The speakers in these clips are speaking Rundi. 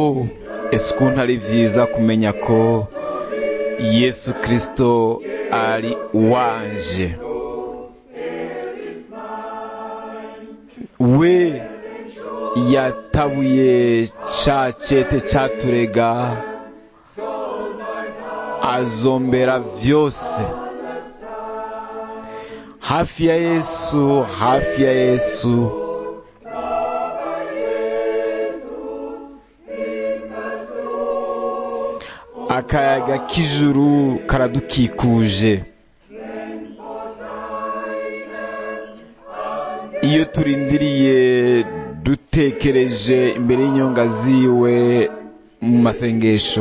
ese ukuntu ari byiza kumenya ko yesu kirisito ari uwanje we yatabuye ca cete caturega azombera vyose hafi ya yesu hafi ya yesu akayaga k'ijuru karadukikuje iyo turindiriye dutekereje imbere y'inyonga ziwe mu masengesho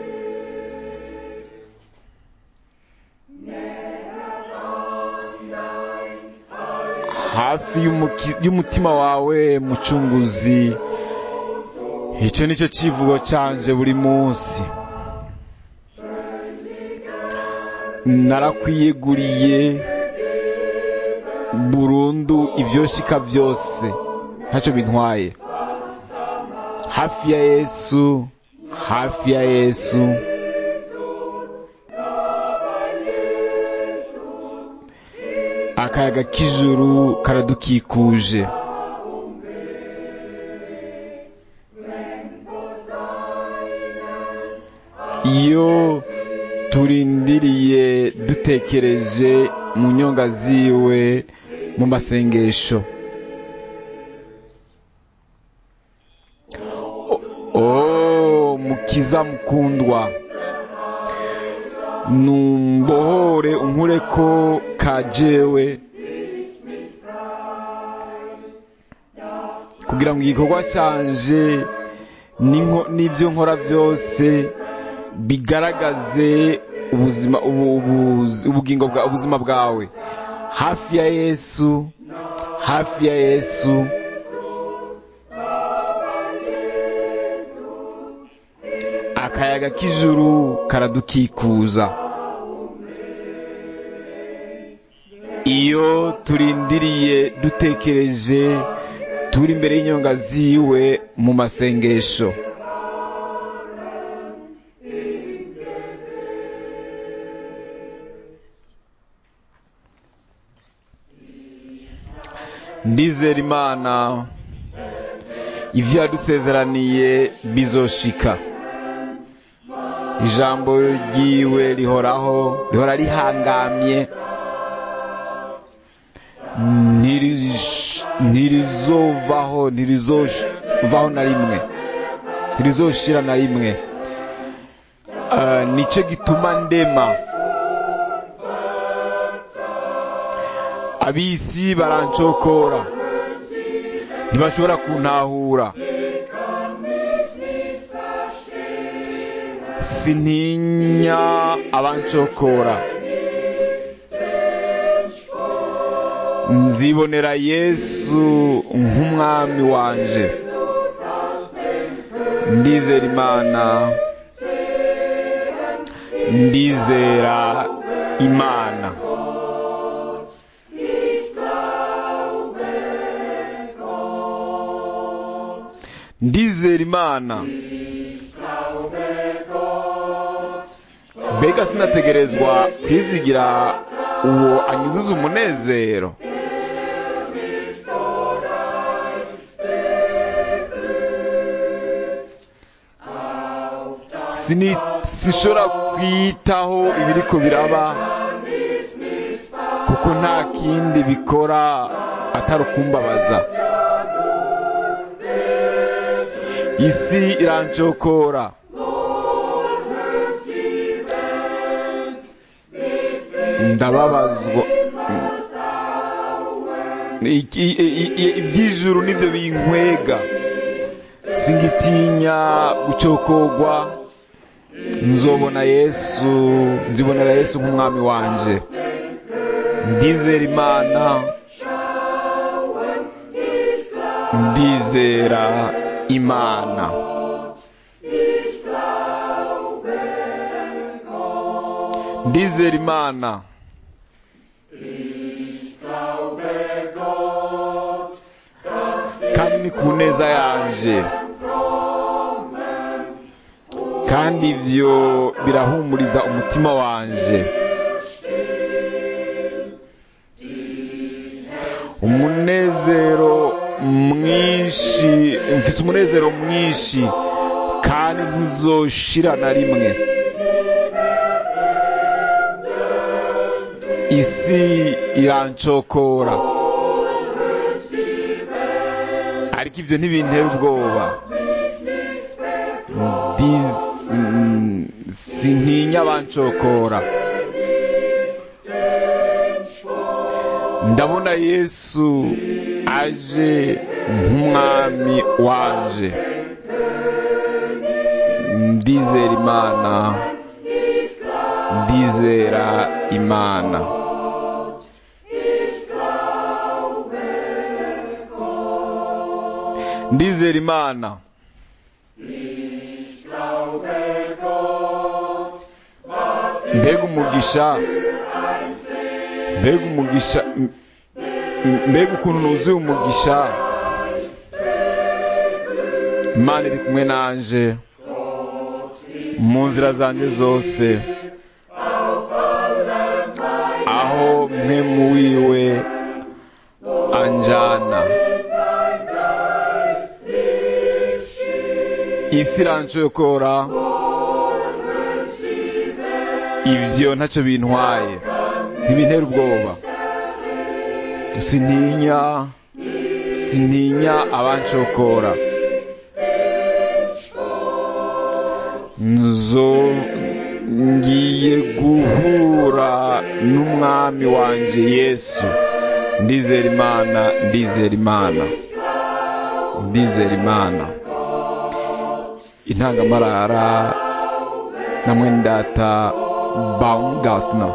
hafi y'umutima wawe mucunguzi icyo ni cyo kivugo canje buri munsi narakwiyeguriye burundu ibyoshika byose ntacyo bintwaye hafi ya yesu hafi ya yesu akayaga k'ijuru karadukikuje iyo turindiriye dutekereje mu nyonga ziwe mu masengesho oh mukiza mukundwa numbohore unkure ko kajewe kugira ngo igikorwa canje n'ibyo nkora byose bigaragaze ubuzima ubugingo bwa ubuzima bwawe hafi ya yesu hafi ya yesu akayaga k'ijuru karadukikuza iyo turindiriye dutekereje turi imbere y'inyonga ziwe mu masengesho ndizera imana ibyo yadusezeraniye bizoshika ijambo ryiwe rihoraho rihora rihangamye ntirizovaho ntirizovaho na rimwe ntirizoshira na rimwe nicyo gituma ndema abisi barancokora ntibashobora kuntahura sintinya abancokora nzibonera yesu nk'umwami wanje ndizera imana ndizera imana ndizera imana mbega sinategerezwa kwizigira uwo anyuzuza umunezero sinshobora kwitaho ibiriko biraba kuko nta kindi bikora atari ukumbabaza isi irancokora ndababazwa iby'ijuru nibyo binkwega singitinya gucokogwa nzobona yesu nzibonera yesu nk'umwami wanje ndizera imana ndizera imana ndizera imana kandi ni ku neza yanje kandi ibyo birahumuriza umutima wanje umunezero mwinshi mfite umunezero mwinshi kandi ntuzoshira na rimwe isi irancokora ariko ibyo ntibintera ubwoba sintinya abancokora ndabona yesu aje nk'umwami wanje ndizera imana ndizera imana ndizera imana mbega umugisha mbega umugisha mbega ukuntu nuzuye umugisha imana iri kumwe nanje mu nzira zanjye zose aho mwe mu wiwe anjana isi irancokora ibyo ntacyo bintwaye ntibintera ubwoba sintinya sintinya abancokora nzo ngiye guhura n'umwami wanjye yesu ndizera imana ndizera imana ndizera imana intangamarara na mwendata baumgartner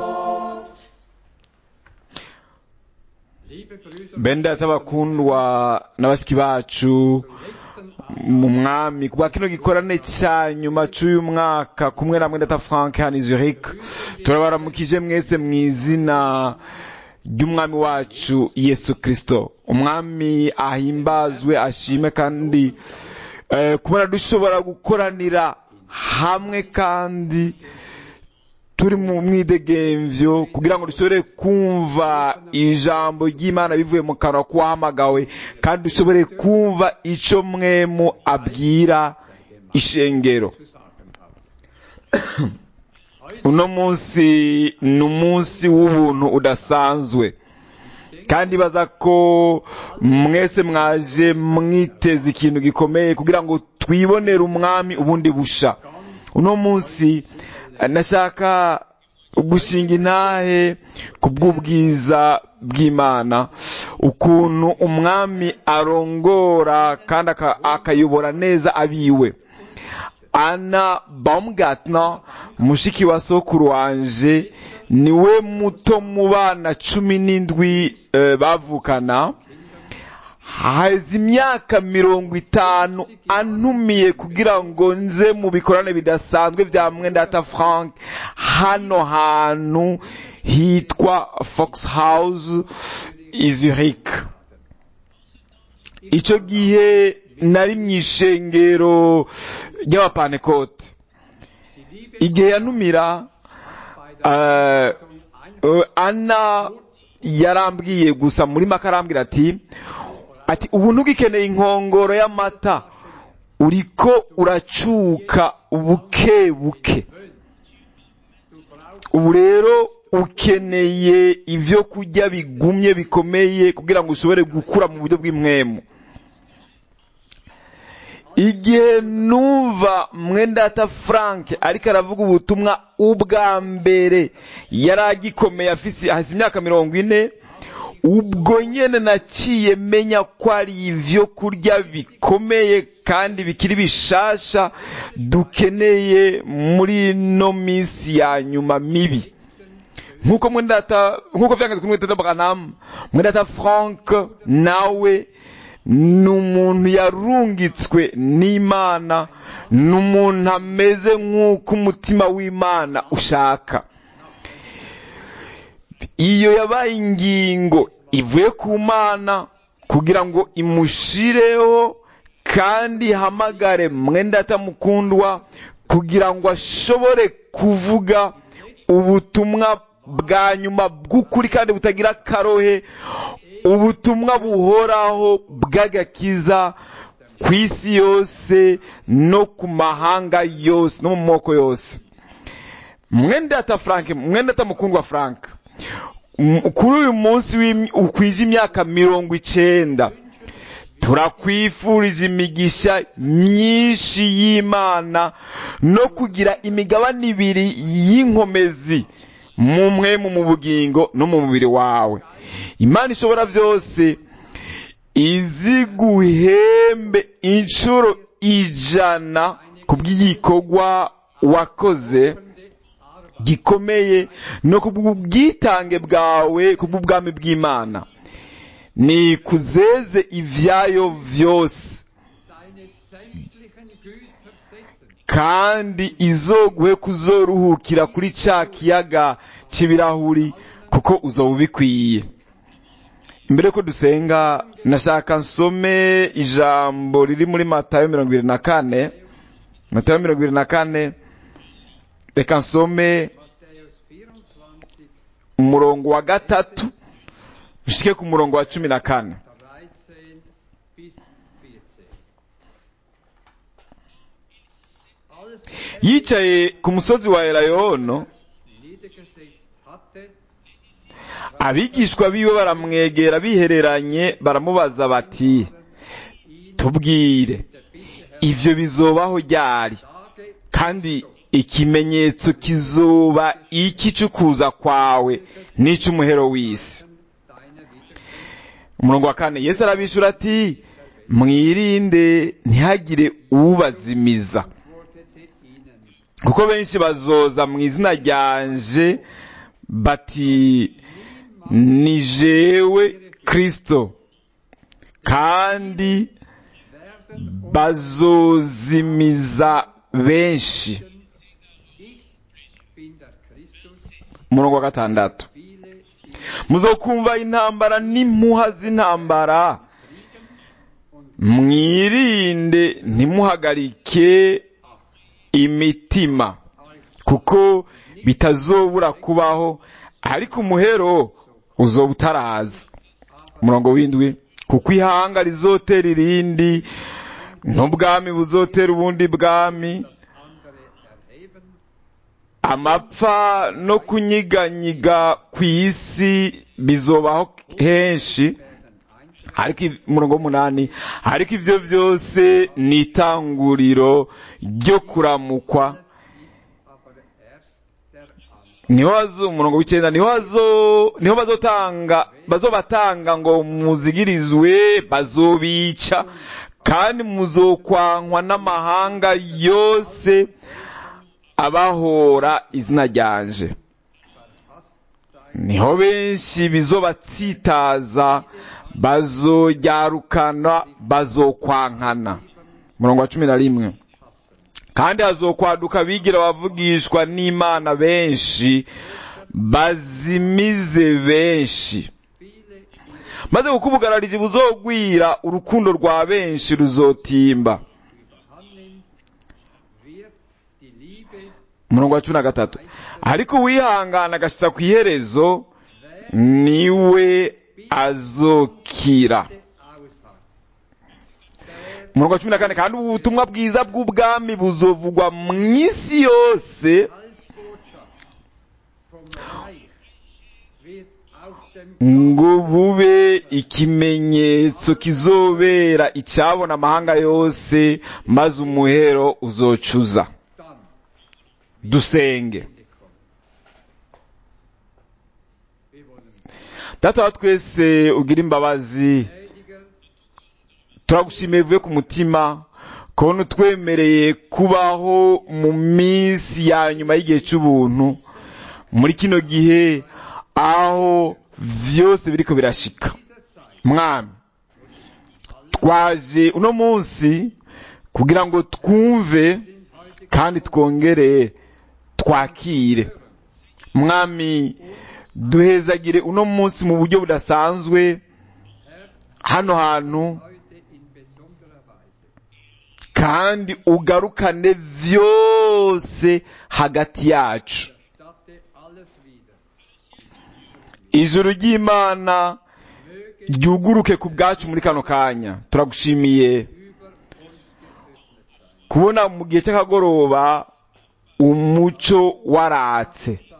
bendata bakundwa n'abashyiki bacu mu mwami kuba kino gikorane cya nyuma cy'uyu mwaka kumwe na mwendata frank hano zurich turabaramukije mwese mu izina ry'umwami wacu yesu kirisito umwami ahimbazwe ashime kandi kubona dushobora gukoranira hamwe kandi turi mu mwidegemvyo kugira ngo dushobore kumva ijambo ry'imana bivuye mu kanwa k'uwahamagawe kandi dushobore kumva icyo mwemu abwira ishengero uno munsi ni umunsi w'ubuntu udasanzwe kandi baza ko mwese mwaje mwiteze ikintu gikomeye kugira ngo twibonere umwami ubundi busha uno munsi nashaka gushinga intahe ku bw'ubwiza bw'imana ukuntu umwami arongora kandi akayobora neza abiwe ana baumgartner mushiki wa sokuru wanje niwe muto mu bana cumi n'indwi bavukana haheze imyaka mirongo itanu antumiye kugira ngo nze mu bikorane bidasanzwe bya mwendata frank hano hantu hitwa fox house izurich icyo gihe nari mu ishengero ry'abapanekote igihe yantumira ana yarambwiye gusa muri make arambwira ati ati ubu ntugikeneye inkongoro y'amata uriko uracuka buke buke ubu rero ukeneye ibyo kurya bigumye bikomeye kugira ngo ushobore gukura mu buryo bw'imwemu igihe numva mwendata frank ariko aravuga ubutumwa ubwa mbere yari agikomeye afise hasi imyaka mirongo ine ubwo nyine naciye menya ko ari ibyo kurya bikomeye kandi bikiri bishasha dukeneye muri ino minsi ya nyuma mibi nk'uko mwendata nk'uko byanditswe muri mwendata branamu mwendata frank nawe ni umuntu yarungitswe n'imana ni umuntu ameze nk'uko umutima w'imana ushaka iyo yabaye ingingo ivuye ku mana kugira ngo imushireho kandi ihamagare mwenda atamukundwa kugira ngo ashobore kuvuga ubutumwa bwa nyuma bw'ukuri kandi butagira akarohe ubutumwa buhoraho bw'agakiza ku isi yose no ku mahanga yose no mu moko yose mwendata frank mwendata mukundwa frank M- kuri uyu munsi w'im- ukwije imyaka mirongo icenda turakwifurije imigisha myinshi y'imana no kugira imigabane ibiri y'inkomezi mu mwemu mu bugingo no mu mubiri wawe imana ishobora byose iziguhembe inshuro ijana ku bw'igikorwa wakoze gikomeye no ku bw'ubwitange bwawe ku bw'ubwami bw'imana ni kuzeze ibyayo byose seine sämtlichen Güter setzen. kandi izoguhe kuzoruhukira kuri ca kiyaga c'ibirahuri kuko uzoba ubikwiye mbere ko dusenga nashaka nsome ijambo riri muri matayo mirongo ibiri na kane matayo mirongo ibiri na kane reka nsome Matthäus 24, umurongo wa gatatu ushike ku murongo wa cumi na kane 13 bis 14. Als er yicaye ku musozi wa elayono niedergesetzt hatte, abigishwa biwe baramwegera bihereranye baramubaza bati ihn tubwire der Bitte ivyo bizobaho ryari Tage kandi ikimenyetso kizoba iki c'ukuza kwawe n'ic'umuhero w'isi deiner Wiederkunft umurongo wa kane yesu arabishura ati mwirinde ntihagire ubazimiza antwortete ihnen, kuko benshi bazoza mu izina ryanje bati ni jewe kristo kandi werden bazozimiza benshi ich bin der Christus, umurongo wa gatandatu viele sie muzokumva intambara n'impuha z'intambara kriegen und mwirinde ntimuhagarike imitima euch kuko bitazobura kubaho ariko umuhero uzoba utaraza umurongo w'indwi kuko ihanga rizotera irindi n'ubwami buzotera ubundi bwami das andere erheben, amapfa no kunyiganyiga ku isi bizobaho henshi werden einzeln, ariko iv- umurongo w'umunani ariko ivyo vyose ni itanguriro ryo kuramukwa ist aber erst der Anfang. niho bazo umurongo w'icenda niho bazo niho bazotanga bazobatanga ngo muzigirizwe bazobica kandi muzokwankwa n'amahanga yose abahora izina ryanje Verhasst sein niho benshi bizobatsitaza bazoryarukana bazokwankana umurongo wa cumi na rimwe kandi hazokwaduka bigira abavugishwa n'imana benshi bazimize benshi viele ihre maze kuko ubugararizi buzogwira urukundo rwa benshi ruzotimba überhand nimmt, wird die Liebe umurongo wa cumi na gatatu ariko uwihangana agashitsa ku iherezo niwe azokira ausharrt. Der umurongo wa cumi na kane kandi ubu butumwa bwiza bw'ubwami buzovugwa mu isi yose Heilsbotschaft vom Reich wird auf dem ngo bube ikimenyetso kizobera icyabona amahanga yose maze umuhero uzocuza dann dusenge Ende kommen. Wir wollen data wa twese ugira imbabazi gnädiger turagushimiye bivuye ku mutima kubona utwemereye kubaho mu minsi ya nyuma y'igihe cy'ubuntu muri kino gihe aho vyose biriko birashika dieser Zeit mwami twaje uno munsi kugira ngo twumve sind heute kandi twongere twakire mwami duhezagire uno munsi mu buryo budasanzwe hano hantu heute in besonderer Weise. kandi ugarukane vyose hagati yacu statte alles wieder. ijuru ry'imana Möge ryuguruke ku bwacu muri kano kanya turagushimiye über uns geöffnet sein. kubona mu gihe cy'akagoroba umuco waratse Sein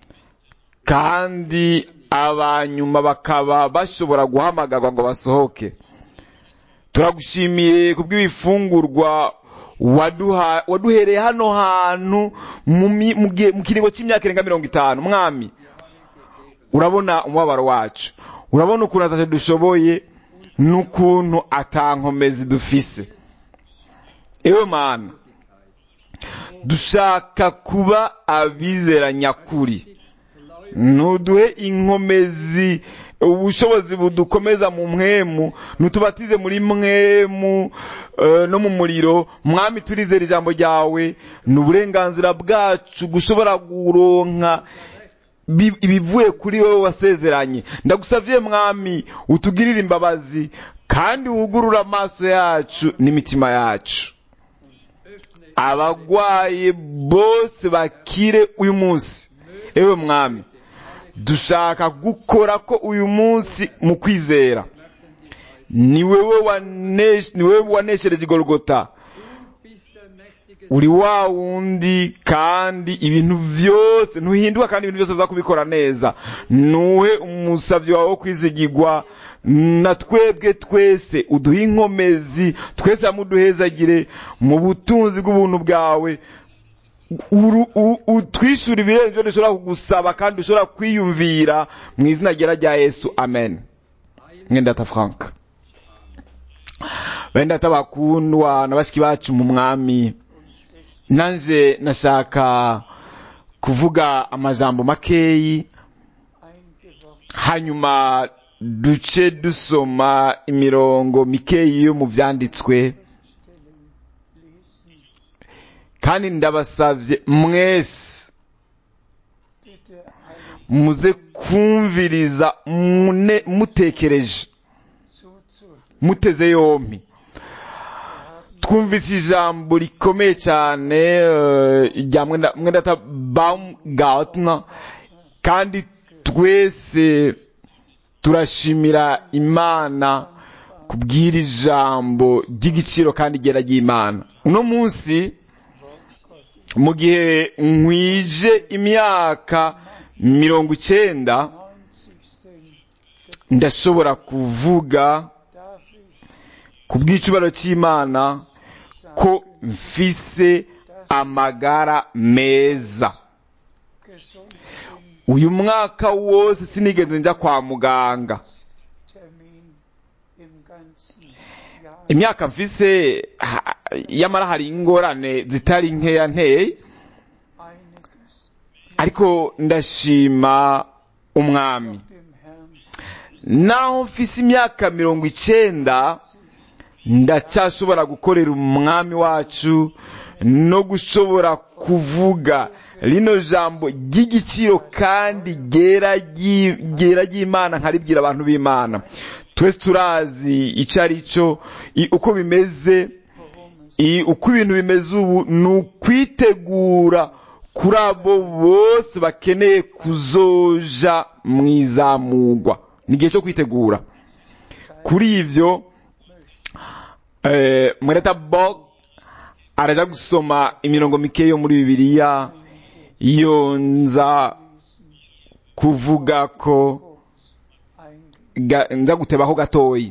kandi abanyuma bakaba bashobora guhamagarwa ngo basohoke turagushimiye kubw'ibifungurwa waduha waduhereye hano hantu mu mi- mu gihe- mu kiringo cy'imyaka irenga mirongo itanu mwami urabona umubabaro wacu urabona ukuntu atacyo dushoboye n'ukuntu atankomezi dufise ewe mana dushaka kuba abizera nyakuri ntuduhe inkomezi ubushobozi budukomeza mu mwemu ntutubatize muri mwemu eh, no mu muriro mwami turizera ijambo ryawe ni uburenganzira bwacu gushobora kuronka bi- ibivuye kuri wowe wasezeranye ndagusavye mwami utugirire imbabazi kandi wugurure amaso yacu n'imitima yacu abagwaye bose bakire uyu munsi ewe mwami dushaka gukora ko uyu munsi mu kwizera ni wewe wanesh- ni wewe waneshereje igorogota bist der mächtige uri wa wundi kandi ibintu byose ntuhinduka kandi ibintu byose uza kubikora neza nuhe umusabyi wawe wo kwizigirwa na twebwe twese uduhe inkomezi twese hamwe uduhezagire mu butunzi bw'ubuntu bwawe uru- u- utwishyura ibirenze ibyo dushobora kugusaba kandi dushobora kwiyumvira mu izina ryera rya yesu amen mwendata frank bendata bakundwa na bashiki bacu mu mwami nanje nashaka kuvuga amajambo makeyi hanyuma duce dusoma imirongo mikeyi yo mu byanditswe kandi ndabasavye mwese muze kumviriza mune- mutekereje muteze yompi twumvise ijambo rikomeye cyane eh, rya mwenda mwendata baumgartner kandi twese turashimira imana kubwira ijambo ry'igiciro kandi ryera ry'imana uno munsi mu gihe nkwije imyaka mirongo icyenda ndashobora kuvuga ku bw'icubaro cy'imana ko mfise amagara meza uyu mwaka wose sinigeze njya kwa muganga imyaka mfise ha- yamara hari ingorane zitari nkeya nteye ariko ndashima umwami naho mfise imyaka mirongo icenda ndacyashobora gukorera umwami wacu no gushobora kuvuga rino jambo ry'igiciro kandi ryera ryi- ryera ry'imana nkaribwira abantu b'imana twese turazi icyo ari cyo i- uko bimeze i- uko ibintu bimeze ubu ni ukwitegura kuri abo bose bakeneye kuzoja mu izamugwa ni igihe cyo kwitegura kuri ibyo eh, mwereta bog araja gusoma imirongo mike yo muri bibiliya iyo nza kuvuga ko ga- nza gutebaho gatoyi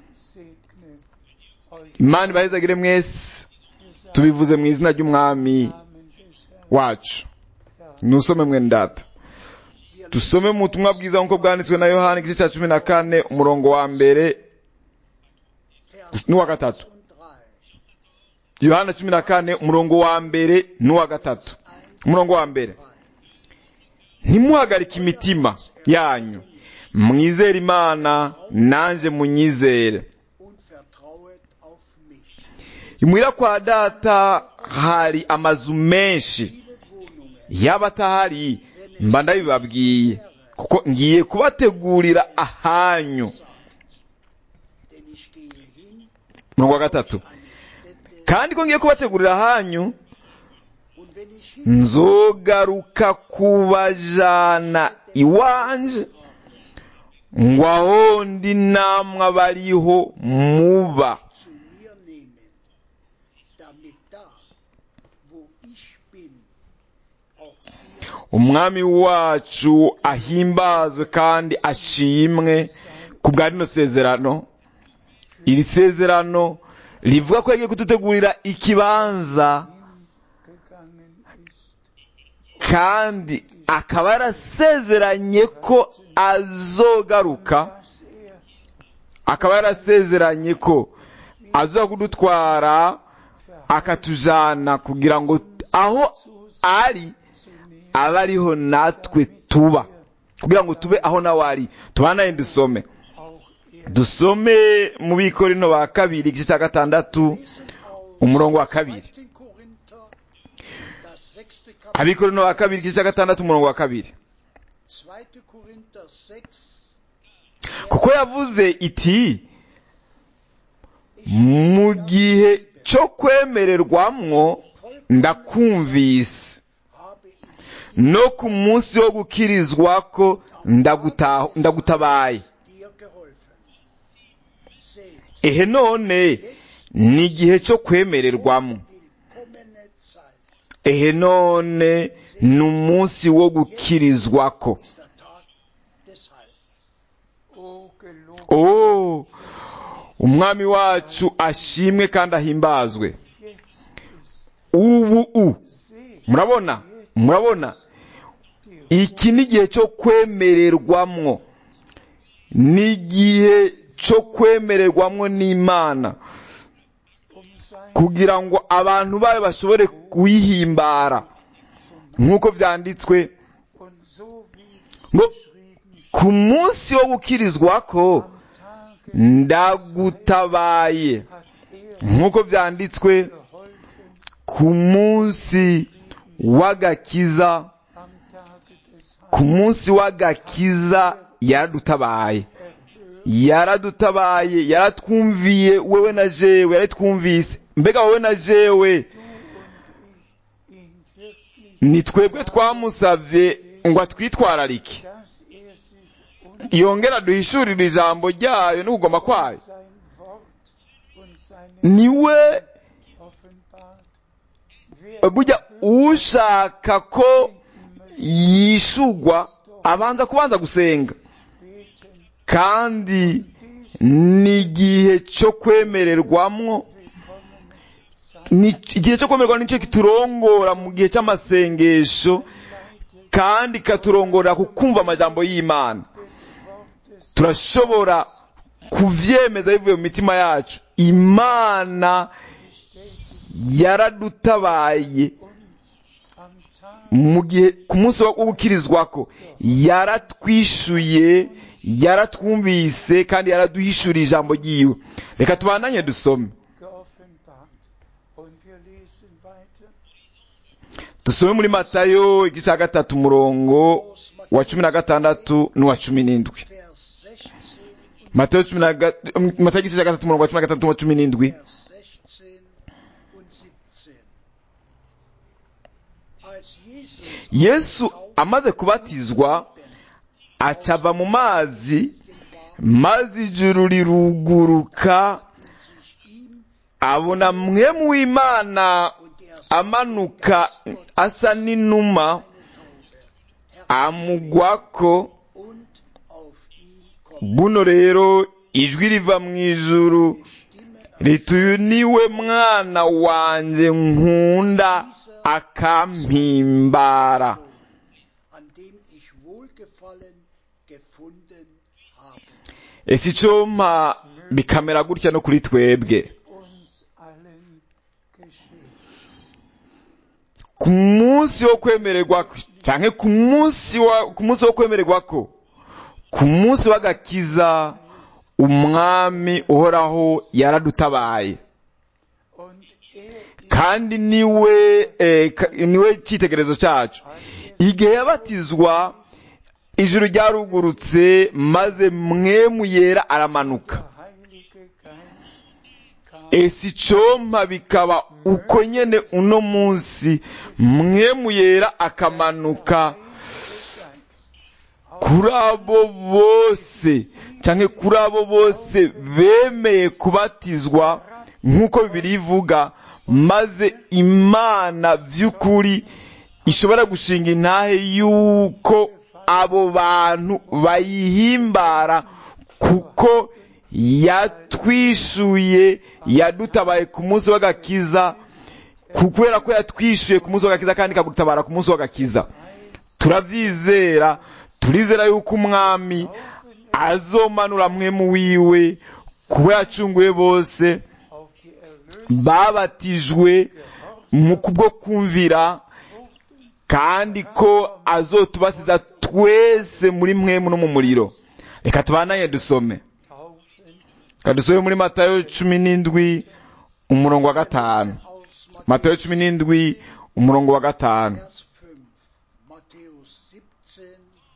imana ibahezagire mwese tubivuze mu izina ry'umwami wacu nusome mwene data dusome mu butumwa bwiza nk'uko bwanditswe na yohani igice cya cumi na kane umurongo wa mbere n'uwa gatatu yohana cumi na kane umurongo wa mbere n'uwa gatatu umurongo wa mbere ntimuhagarike imitima yanyu mwizere imana nanjye munyizere und vertrauet auf mich. imuhira kwa data hari amazu menshi Viele Wohnungen yaba atahari mba ndabibabwiye kuko ngiye kubategurira ahanyu denn ich gehe hin, umurongo wa gatatu eine Stätte kandi ko ngiye kubategurira hanyu Und wenn ich nzogaruka kubajana iwanje ngo aho ndi namwe abariho muba zu mir nehmen, damit da, wo ich bin, auch ihr umwami wacu ahimbazwe kandi ashimwe ku bwa rino sezerano iri sezerano rivuga ko yagiye kudutegurira ikibanza gegangen ist, kandi akaba yarasezeranye ko azogaruka dass er akaba yarasezeranye ko aza kudutwara akatujana kugira ngo aho ari abe ariho natwe tuba kugira ngo tube aho nawe ari tubanaye dusome auch er dusome mu bikorino ba kabiri igice cya gatandatu lesen aus umurongo wa kabiri 2. Korinther, das sechste Kapitel, abikorino ba kabiri igice cya gatandatu umurongo wa kabiri 2. Korinther 6, kuko yavuze iti mu gihe cyo kwemererwamwo ndakumvise habe ich no ku munsi wo gukirizwa ko ndaguta- ndagutabaye dir geholfen. Seht, ehe none jetzt ni igihe cyo kwemererwamo willkommene Zeit ehe none ni umunsi wo gukirizwako ist der Tag des Heils. O gelobt oh umwami wacu ashimwe kandi ahimbazwe jetzt ist, ubu u seht murabona murabona iki ni igihe cyo kwemererwamwo ni igihe cyo kwemererwamwo n'imana um sein kugira ngo abantu bayo bashobore kuyihimbara nk'uko byanditswe und so wie ngo geschrieben ku munsi wo gukirizwa ko am Tage ndagutabaye hat er nk'uko byanditswe geholfen ku munsi w'agakiza am Tage des ku munsi w'agakiza yaradutabaye erhört yaradutabaye yaratwumviye wewe na jewe yaratwumvise mbega wowe na jewe du und ich ihn wirklich, ni twebwe twamusavye ngo atwitwararike dass er sich uns yongera duhishurire ijambo ryayo n'ukugoma kwayo sein Wort und seine niwe offenbart. Wer burya ushaka ko yishugwa abanza kubanza gusenga beten, kandi ni igihe cyo kwemererwamwo willkommen sein, ni igihe cyo kwemererwa nicyo kiturongora mu gihe cy'amasengesho kandi katurongorera ku kumva amajambo y'imana des Wortes turashobora kuvyemeza bivuye mu mitima yacu imana yaradutabaye uns am Tag mu gihe ku munsi wo gukirizwako yaratwishuye yaratwumvise kandi yaraduhishuriye ijambo ryiwe reka tubandanye dusome geoffenbart. Und wir lesen weiter. dusome muri matayo igice cya gatatu umurongo wa cumi na gatandatu n'uwa cumi n'indwi Vers 16 und matayo cumi na ga- matayo igice cya gatatu umurongo wa cumi na gatandatu n'uwa cumi n'indwi Vers 16 und 17. Als Jesus yesu amaze kubatizwa acava mu mazi maze ijuru riruguruka sich ihm abona mwemu w'imana und er amanuka asa n'inuma eine Taube amugwako und auf ihn kommt buno rero ijwi riva mu ijuru Stimme riti uyu niwe mwana wanjye nkunda akampimbara an dem ich Wohlgefallen gefunden habe. ese icyo mpa bikamera gutya no kuri twebwe Uns allen geschehen. ku munsi wo kwemererwa cyangwa ku munsi wa ku munsi wo kwemererwa ko ku munsi w'agakiza umwami uhoraho yaradutabaye Und er ist kandi niwe eh, ka- niwe cyitegererezo cyacu igihe yabatizwa ijuru ryarugurutse maze mwemu yera aramanuka der Heilige Geist kam ese icompa bikaba uko nyene uno munsi mwemu yera akamanuka kuri abo bose canke kuri abo bose bemeye kubatizwa nk'uko bibiri ivuga maze imana vy'ukuri ishobora gushinga intahe yuko abo bantu bayihimbara kuko yatwishuye yadutabaye ku munsi w'agakiza kubera ko yatwishuye ku munsi w'agakiza kandi ikagutabara ku munsi w'agakiza turavyizera turizera yuko umwami azomanura mwemu wiwe kuba yacunguye bose auf die Erlösung babatijwe mu kubwo kumvira kandi ko azotubasiza twese muri mwemu no mu muriro reka tubananye dusome Taufen reka dusome muri matayo cumi n'indwi umurongo wa gatanu aus matayo cumi n'indwi umurongo wa gatanu Vers 5. Matthäus 17,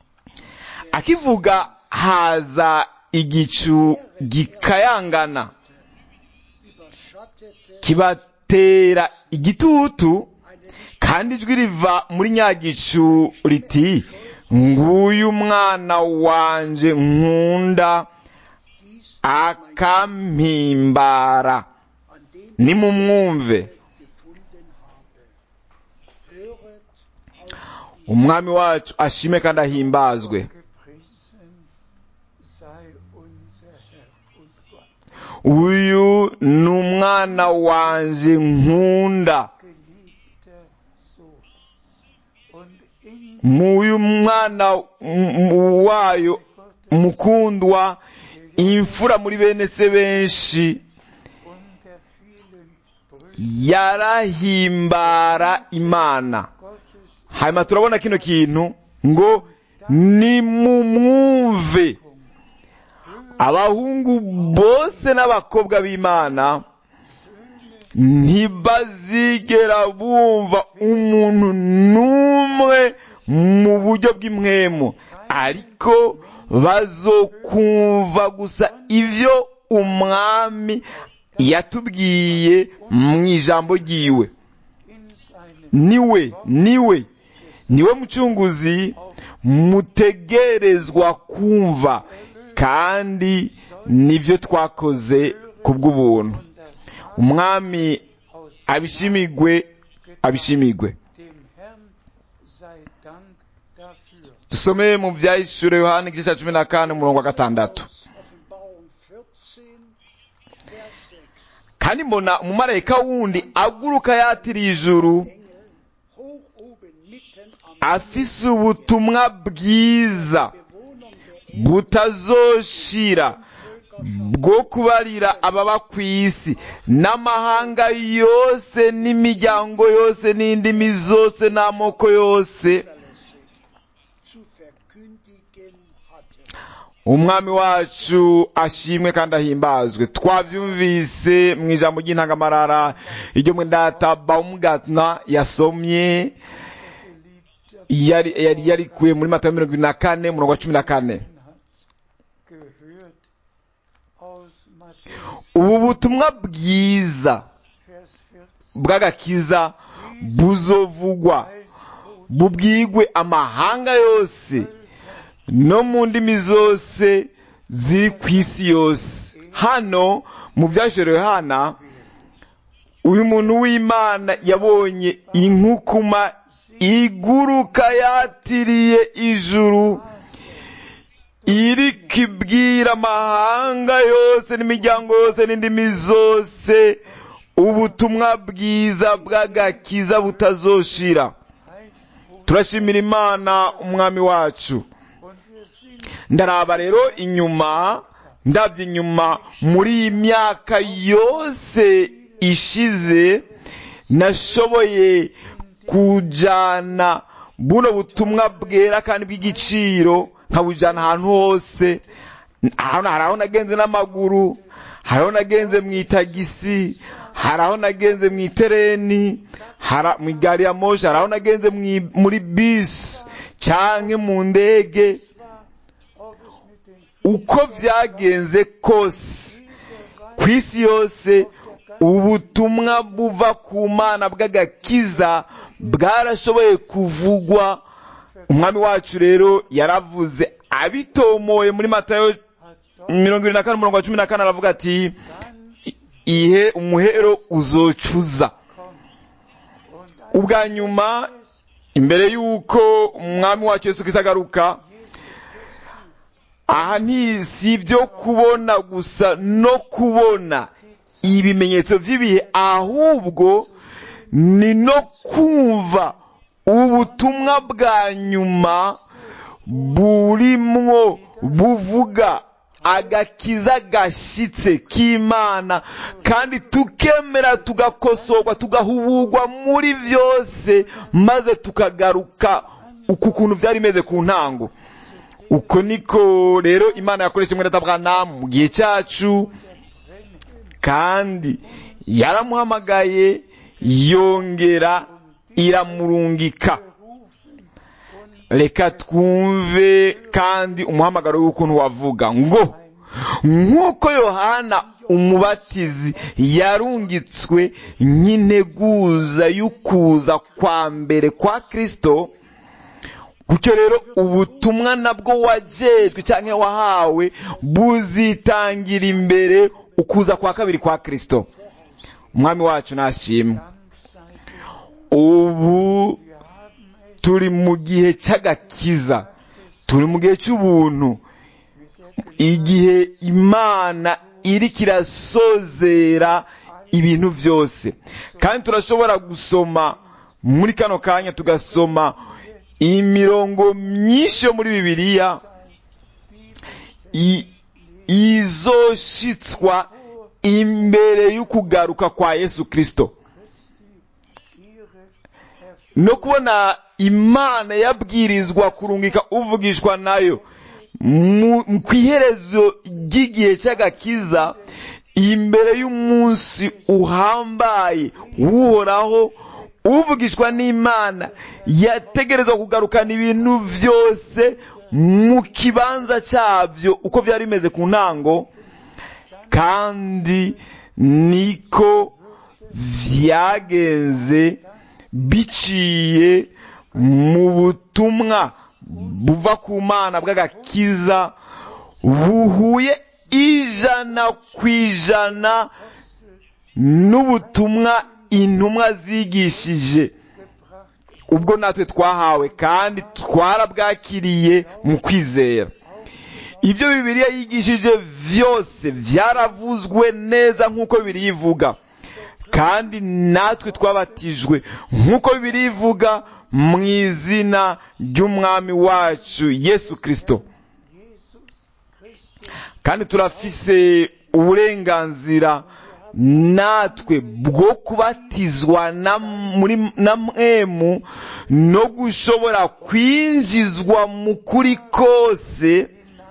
akivuga haza igicu gikayangana überschattete kibatera igitutu eine nicht kandi ijwi riva muri nyagicu riti nguyu umwana wanje nkunda dies akampimbara an dem nimumwumve ich gefunden habe. Höret auf ihn. umwami wacu ashime kandi ahimbazwe gepriesen sei unser Herr und Gott. uyu ni umwana wanje nkunda Geliebter Sohn. Und in muyu mwana m- m- wayo mukundwa imfura muri bene se benshi unter vielen Brüdern yarahimbara imana Gottes hanyuma turabona kino kintu ngo nimumwumve abahungu bose n'abakobwa b'imana ntibazigera bumva umuntu n'umwe mu buryo bw'imwemu ariko bazokumva gusa ivyo umwami yatubwiye mu ijambo ryiwe in seinem niwe niwe niwe mucunguzi mutegerezwa kumva kandi nivyo twakoze kubw'ubuntu und das Maß umwami aus abishimigwe abishimigwe dem Herrn sei Dank dafür. dusome mu vyahishuro yohana igice ca cumi na kane umurongo wa gatandatu Aus Offenbarung 14, Vers 6. kandi mbona umumarayika wundi aguruka yatiriye ijuru Engel hoch oben mitten am afise ubutumwa bwiza Bewohnung der Erde butazoshira bwo kubarira ababa ku isi n'amahanga yose n'imiryango yose n'indimi zose n'amoko yose zuverlässig zu verkündigen hatte. umwami wacu ashimwe kandi ahimbazwe twavyumvise mu ijambo ry'intangamarara iryo mwendata baumgartner yasomye yari yari yarikuye muri matayo mirongo ibiri na kane umurongo wa cumi na kane hat gehört aus Matthäus ubu butumwa bwiza Vers 14 bw'agakiza buzovugwa als Botschaft bubwigwe amahanga yose no mu ndimi zose ziri ku isi yose hano mu byashorewe hana uyu muntu w'imana yabonye inkukuma iguruka yatiriye ijuru iriko ibwira amahanga yose n'imiryango yose n'indimi zose ubutumwa bwiza bw'agakiza butazoshira als Botschaft turashimira imana umwami wacu und wir sind ndaraba rero inyuma ndabye inyuma muri iyi myaka yose ishize nashoboye kujana buno butumwa bwera kandi bw'igiciro nkabujana ahantu hose hano hari aho nagenze n'amaguru hari aho nagenze mu itagisi hari aho nagenze mu itereni hari mu gari ya moshi hari aho nagenze mwi- muri bisi canke mu ndege ob es mit den uko vyagenze kose ku isi yose ubutumwa buva ku mana bw'agakiza bwarashoboye kuvugwa umwami wacu rero yaravuze abitomoye muri matayo hat doch mirongo irindwi na kane umurongo wa cumi na kane aravuga ati dann ihe umuhero uzocuza kommt. Und als ubwa nyuma es imbere y'uko umwami wacu yesu kristo agaruka aha nti si ibyo kubona gusa no kubona ibimenyetso by'ibihe ahubwo ni no kumva ubutumwa bwa nyuma burimwo buvuga agakiza gashyitse k'imana kandi tukemera tugakosorwa tugahuburwa muri byose maze tukagaruka uku kuntu byari bimeze ku ntango uko niko rero imana yakoresha mwene Aburahamu mu gihe cyacu kandi yaramuhamagaye yongera iramurungika reka twumve kandi umuhamagaro w'ukuntu wavuga ngo nk'uko yohana umubatizi yarungitswe nk'integuza y'ukuza kwa mbere kwa kirisito gutyo rero ubutumwa nabwo wajejwe cyangwa wahawe buzitangira imbere ukuza kwa kabiri kwa kirisito umwami wacu nashimwe Dank sei dir. ubu Wir haben es turi mu gihe cy'agakiza turi mu gihe cy'ubuntu mit der igihe imana iri kirasozera ibintu byose kandi turashobora gusoma muri kano kanya tugasoma imirongo myinshi yo muri bibiliya i- izoshitswa imbere y'ukugaruka kwa yesu kirisito ihre no kubona imana yabwirizwa kurungika uvugishwa nayo mu mu- ku iherezo ry'igihe cy'agakiza imbere y'umunsi uhambaye w'uhoraho uvugishwa n'imana yategerezwa kugarukana ibintu byose mu kibanza cyabyo uko byari bimeze ku ntango kandi niko byagenze biciye mu butumwa buva ku mana bw'agakiza buhuye ijana ku ijana n'ubutumwa intumwa zigishije ubwo natwe twahawe kandi twarabwakiriye mu kwizera ibyo bibiliya yigishije byose byaravuzwe neza nk'uko bibiliya ivuga kandi natwe twabatijwe nk'uko bibiliya ivuga mu izina ry'umwami wacu yesu kirisito kandi turafise uburenganzira natwe bwo kubatizwa na muri na mwemu no gushobora kwinjizwa mu kuri kose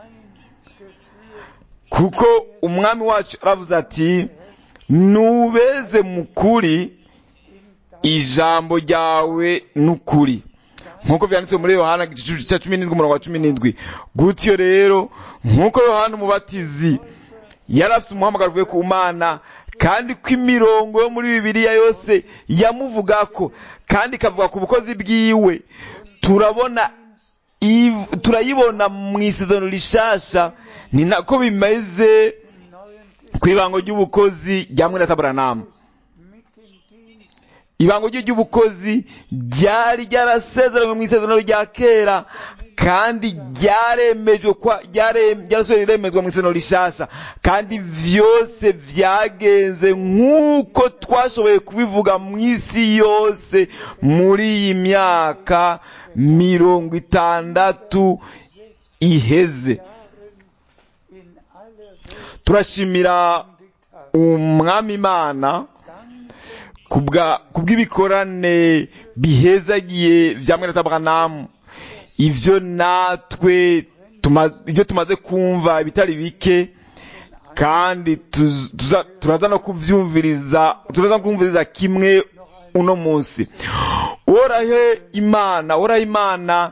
kuko umwami wacu aravuze ati nubeze mu kuri ijambo ryawe n'ukuri nk'uko byanditswe muri yohana igice cya cumi n'indwi umurongo wa cumi n'indwi gutyo rero nk'uko yohana umubatizi yari afite umuhamagaro uvuye ku mana kandi ko imirongo yo muri bibiliya yose yamuvuga ko kandi ikavuga ku bukozi bwiwe turabona iv- turayibona mu isezerano rishasha ni nako bimeze ku ibango ry'ubukozi rya mwene taburanamu mit dem Dienst ibango rye ry'ubukozi ryari ryarasezeranywe mu isezerano rya kera kandi ryaremejwe kwa ryare- ryarasohoye riremezwa mu isezerano rishasha kandi vyose vyagenze nk'uko twashoboye kubivuga mu isi yose muri iyi myaka mirongo itandatu iheze in aller Welt turashimira gekündigt hat. umwami imana Dann kubwa kubw'ibikorane bihezagiye bya mwene taburanamu ivyo natwe tuma, ibyo tumaze kumva ibitari bike kandi tuz- tuza- turaza no kuvyumviriza turaza no kumviriza kimwe uno munsi uhorahe imana uhorahe imana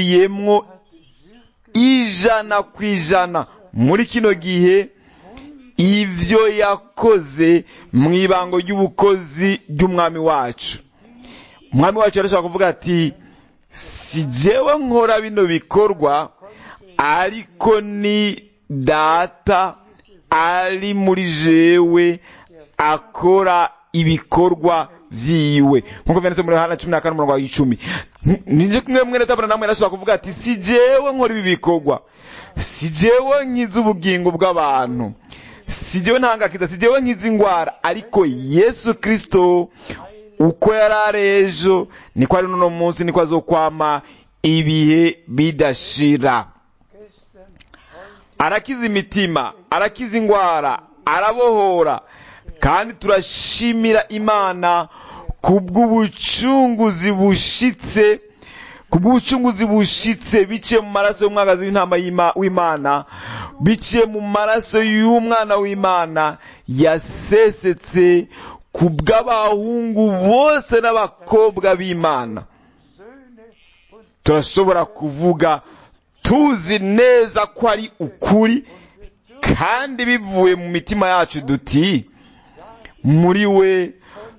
yarasubiyemwo ijana ku ijana muri kino gihe ibyo yakoze mu ibango ry'ubukozi ry'umwami wacu umwami wacu yarashaka kuvuga ati si jewe nkora bino bikorwa ariko ni data ari muri jewe akora ibikorwa vyiwe nkuko vyanditse muri Yohana cumi na kane umurongo wa icumi nije kumwe mwene tabura namwe yarashobora kuvuga ati si jewe nkora ibi bikorwa si jewe nkiza ubugingo bw'abantu si jewe ntangakiza si jewe nkiza ingwara ariko yesu kristo uko yari ari ejo niko ari n'uno munsi niko azokwama ibihe bidashira gestern, heute arakiza imitima arakiza ingwara arabohora kandi turashimira imana kubw'ubucunguzi bushitse kubw'ubucunguzi bushitse biciye mu maraso y'umwagazi w'intama y'Ima- w'imana biciye mu maraso y'umwana w'imana yasesetse ku bw'abahungu bose n'abakobwa b'imana Söhne und turashobora kuvuga tuzi neza ko ari ukuri kandi bivuye mu mitima yacu duti muri we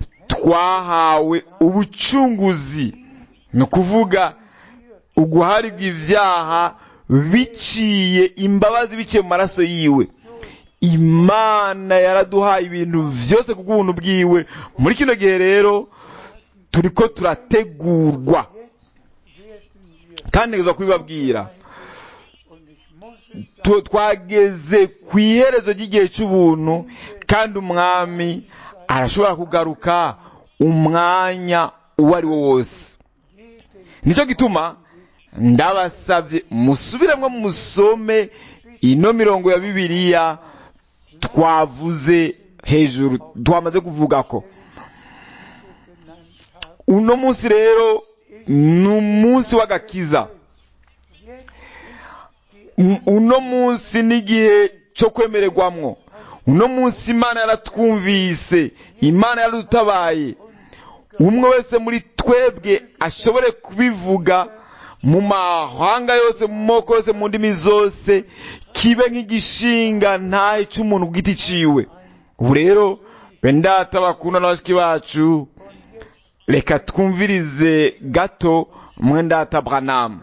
twahawe ubucunguzi ni ukuvuga uguharirwa ibyaha biciye imbabazi biciye mu maraso yiwe imana yaraduhaye ibintu byose ku bw'ubuntu bwiwe muri kino gihe rero turiko turategurwa werden wir, kandi ntegeza kubibabwira und ich muss es sagen, Tu- twageze ku iherezo ry'igihe cy'ubuntu kandi umwami arashobora kugaruka umwanya uwo ari wo wose nicyo gituma ndabasabye musubiremo musome ino mirongo ya bibiliya twavuze hejuru twamaze kuvuga ko genannt habe. uno munsi rero ni umunsi w'agakiza Jetzt ist die M- uno munsi n'igihe cyo kwemererwamwo uno munsi imana yaratwumvise imana yaradutabaye umwe wese muri twebwe ashobore kubivuga mu mahanga yose mu moko yose mu ndimi zose kibe nk'igishinga ntahe cy'umuntu ku giti ciwe ubu rero bendata bakunda na bashiki bacu reka twumvirize gato mwendata branamu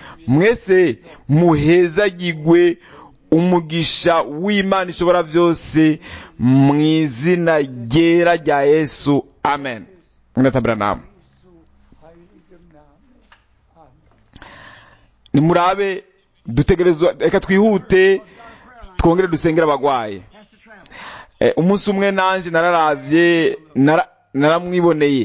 mwese muhezagigwe umugisha w'imana ishobora byose mu izina ryera rya yesu amen mwendata branamu Jesu heiligem Namen. Amen. nimurabe dutegerezwa reka twihute twongere dusengere abagwaye Eh, umunsi umwe nanje nararavye nara- naramwiboneye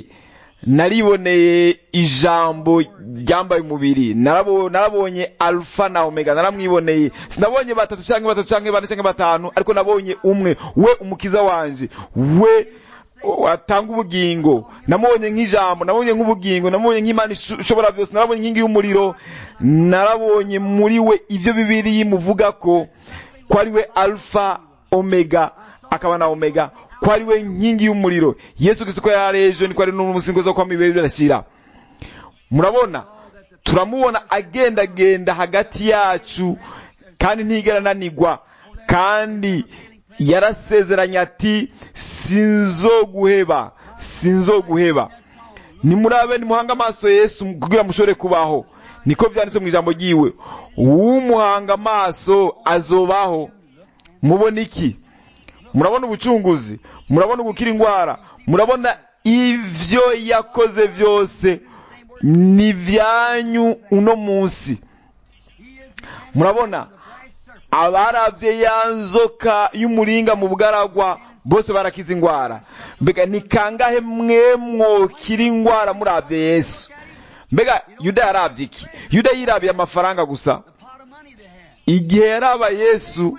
nariboneye ijambo ryambaye umubiri narabo- narabonye alfa na omega naramwiboneye sinabonye batatu canke batatu canke bane canke batanu ariko nabonye umwe we umukiza wanje we atanga ubugingo namubonye nk'ijambo nabonye nk'ubugingo namubonye nk'imana isho- ishobora byose narabonye inkingi y'umuriro narabonye muri we ibyo bibiri muvuga ko ko ari we alfa omega akaba na omega ko ari we nkingi y'umuriro yesu kristo ko yari ejo niko ari n'umusingo zo kwama ibihe birashira murabona turamubona agendagenda hagati yacu kandi ntigera ananigwa kandi yarasezeranye ati sinzoguheba sinzoguheba nimurabe nimuhanga amaso yesu kugira mushobore kubaho niko byanditse mu ijambo ryiwe uwumuhanga amaso azobaho mubona iki murabona ubucunguzi murabona gukira indwara murabona ivyo yakoze byose ni byanyu uno munsi murabona abaravye ya nzoka y'umuringa mu bugaragwa bose barakiza indwara mbega ni kangahe mwe mwokira indwara muravye yesu mbega yuda yaravye iki yuda yirabiye amafaranga gusa igihe yaraba yesu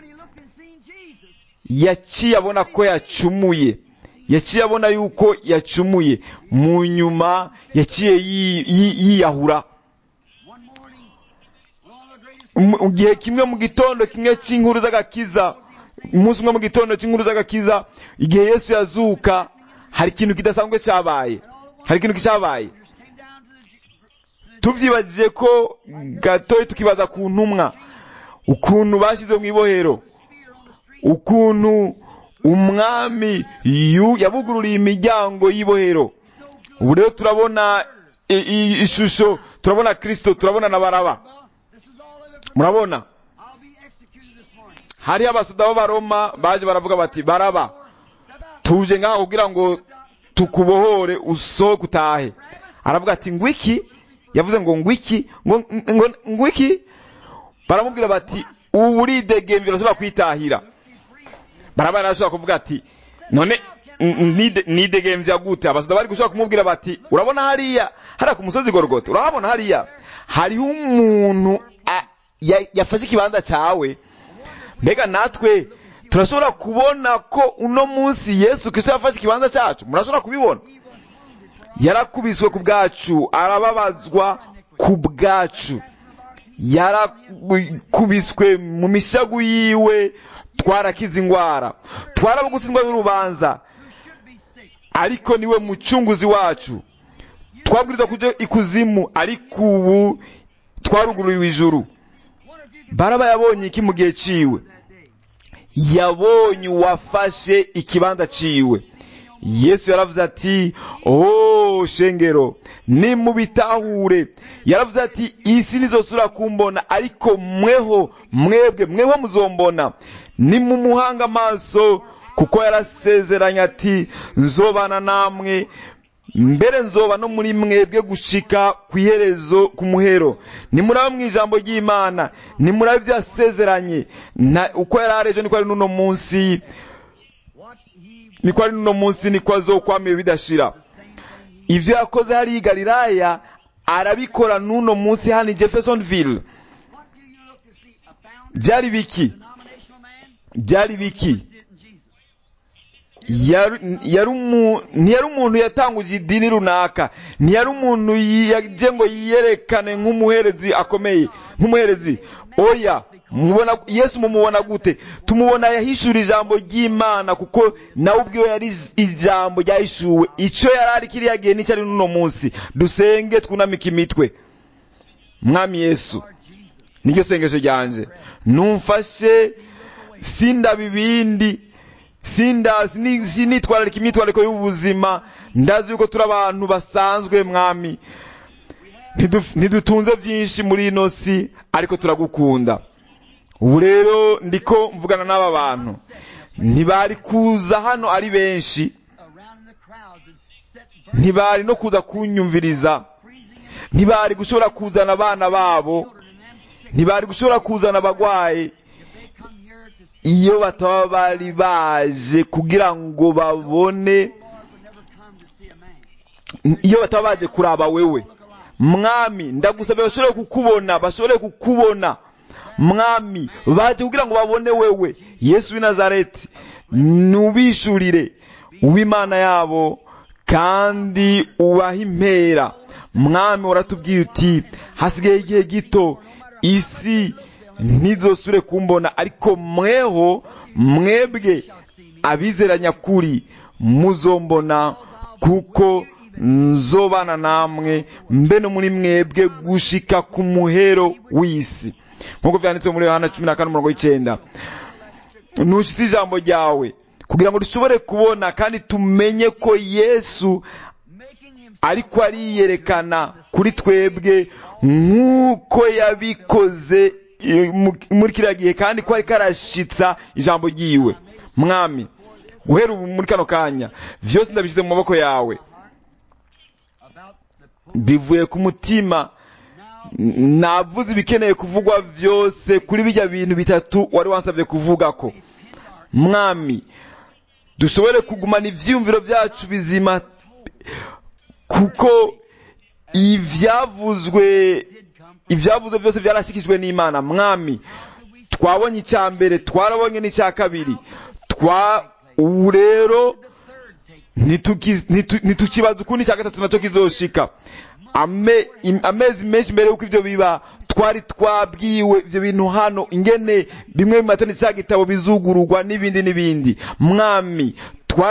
yaciye abona ko yacumuye yaciye abona yuko yacumuye mu nyuma yaciye yi- yi- yiyahura mu mu gihe kimwe mu gitondo kimwe cy'inkuru z'agakiza umunsi umwe mu gitondo cy'inkuru z'agakiza igihe yesu yazuka hari ikintu kidasanzwe cyabaye hari ikintu cyabaye tubyibagije ko gatoya tukibaza ku ntumwa ukuntu bashyize mu ibohero ukuntu umwami yu- yabugururiye imiryango y'ibohero ubu rero turabona i- i- ishusho turabona kristo turabona na baraba This is all of it. murabona I'll be executed this morning. hariho abasuda b'abaroma baje baravuga bati baraba Step out. tuje ngaha kugira ngo tukubohore usohoke utahe aravuga ati ngwiki yavuze ngo ngwiki ngo ngo ngwiki baramubwira bati ubu uridegemvye urashobora kwitahira baraba arashobora kuvuga ati none n- nide- nidegemvya gute abasuda bari gushobora kumubwira bati urabona hariya hariya ku musozi gorogota urahabona hariya hariho umuntu a- ya- yafashe ikibanza cawe mbega natwe turashobora kubona ko uno munsi yesu kristo yafashe ikibanza cyacu murashobora kubibona yarakubiswe ku bwacu arababazwa ku bwacu yarakubiswe mu mishagu yiwe twarakize ingwara twarabugutsindwa n'urubanza ariko niwe mucunguzi wacu twabwirizwa kuja ikuzimu ariko ubu twarugururiwe ijuru baraba yabonye iki mu gihe ciwe yabonye uwafashe ikibanza ciwe yesu yaravuze ati oh shengero nimubitahure yaravuze ati isi nizosura kumbona ariko mweho mwebwe mweho muzombona nimumuhanga amaso kuko yarasezeranye ati nzobana namwe mbere nzoba no muri mwebwe gushika ku iherezo ku muhero nimuraba mu ijambo ry'imana nimuraba ibyo yasezeranye na- uko yari ari ejo niko ari n'uno munsi What he niko ari n'uno munsi niko azokwamiye bidashira ibyo yakoze hariya i galilaya arabikora n'uno munsi hano i jeffersonville what do you look to see? A found byari biki denominational man? byari biki Did in Jesus. Yari- yari umu- ntiyari umuntu yatanguje idini runaka ntiyari umuntu yaje ngo yiyerekane nk'umuherezi akomeye nk'umuherezi oya mubona yesu mumubona gute tumubona yahishura ijambo ry'imana kuko nawe ubwiwe yari ijambo ryahishuwe icyo yari ari kiriya gihe n'icyo ari n'uno munsi dusenge twunamike imitwe mwami yesu niryo sengesho ryanje numfashe sindaba ibindi sinda sini- sinitwararika imyitwarariko y'ubuzima ndazi yuko turi abantu basanzwe mwami Ntiduf- ntidutunze byinshi muri ino si ariko turagukunda ubu rero ndiko mvugana n'aba bantu ntibari kuza hano ari benshi Around in the crowds and set ntibari no kuza kunyumviriza freezing and ntibari gushobora kuzana abana babo children and them sick. ntibari gushobora kuzana abagwayi If they come here to see iyo bataba bari baje kugira ngo babone the Lord would never come to see a man. iyo bataba baje kuraba wewe mwami ndagusabye bashobore kukubona bashobore kukubona mwami baje kugira ngo babone wewe yesu w'i nazareti nubishurire uw'imana yabo kandi ubahe impera mwami waratubwiye uti hasigaye igihe gito isi ntizosure kumbona ariko mweho mwebwe abizera nyakuri muzombona kuko nzobana namwe mbe no muri mwebwe gushika ku muhero w'isi nk'uko vyanditse muri yohana cumi na kane umurongo w'icenda ntushitse ijambo ryawe kugira ngo dushobore kubona kandi tumenye ko yesu Making him ariko ariyerekana kuri twebwe nk'uko yabikoze eh, mu- muri kiriya gihe kandi ko ariko arashitsa ijambo ryiwe mwami guhera ubu muri kano kanya vyose ndabishyize mu maboko yawe about the bivuye ku mutima N- navuze ibikeneye kuvugwa vyose kuri bijya bintu bitatu wari wansabye kuvuga ko mwami dushobore kugumana ivyiyumviro vyacu bizima kuko ivyavuzwe ivyavuzwe byose byarashikijwe n'imana mwami twabonye icya mbere twarabonye n'icya kabiri twa ubu rero ntituki- ntitu- ntitukibaza ukundi icya gatatu nacyo kizoshika Ame- im- amezi menshi mbere y'uko ibyo biba twari twabwiwe ibyo bintu hano ingene bimwe mu matani cya gitabo bizugururwa n'ibindi n'ibindi mwami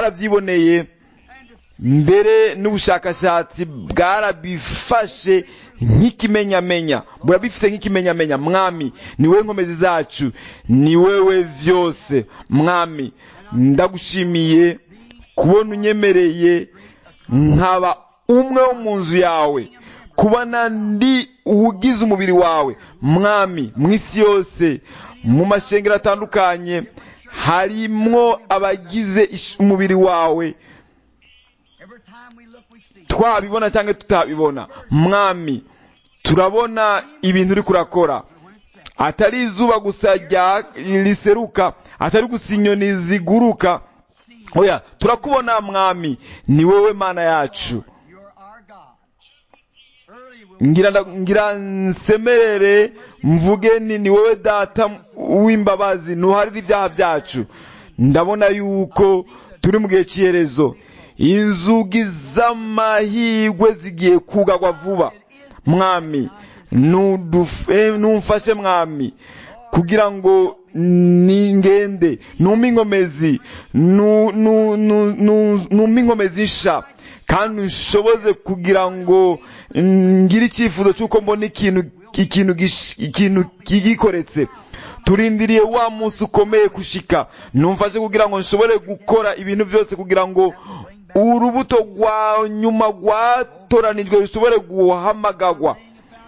twarabyiboneye mbere n'ubushakashatsi bwarabifashe nk'ikimenyamenya burabifise nk'ikimenyamenya mwami ni wowe nkomezi zacu ni wewe vyose mwami ndagushimiye kubona unyemereye nkaba umwe wo mu nzu yawe kubona ndi uwugize umubiri wawe mwami mu isi yose mu mashengero atandukanye harimwo abagize ish- umubiri wawe Every time we look, we see. twabibona cyangwa tutabibona mwami turabona ibintu uri kurakora atari izuba gusa rya riseruka atari gusa inyoni ziguruka oya turakubona mwami ni wowe mana yacu You're our God. Early we'll ngira nda- ngira nsemerere mvuge ni ni wowe data w'imbabazi ntuharire ibyaha byacu ndabona yuko turi mu gihe cy'iherezo inzugi z'amahirwe zigiye kugagwa vuba mwami nudufe- numfashe mwami kugira ngo ningende numpe inkomezi nu- nu- nu- nu- numpe inkomezi nsha kandi nshoboze kugira ngo ngire icyifuzo cy'uko mbona ikintu ikintu gish- ikintu kigikoretse turindiriye wa munsi ukomeye kushika numfashe kugira ngo nshobore gukora ibintu byose kugira ngo urubuto rwa nyuma rwatoranijwe rushobore guhamagagwa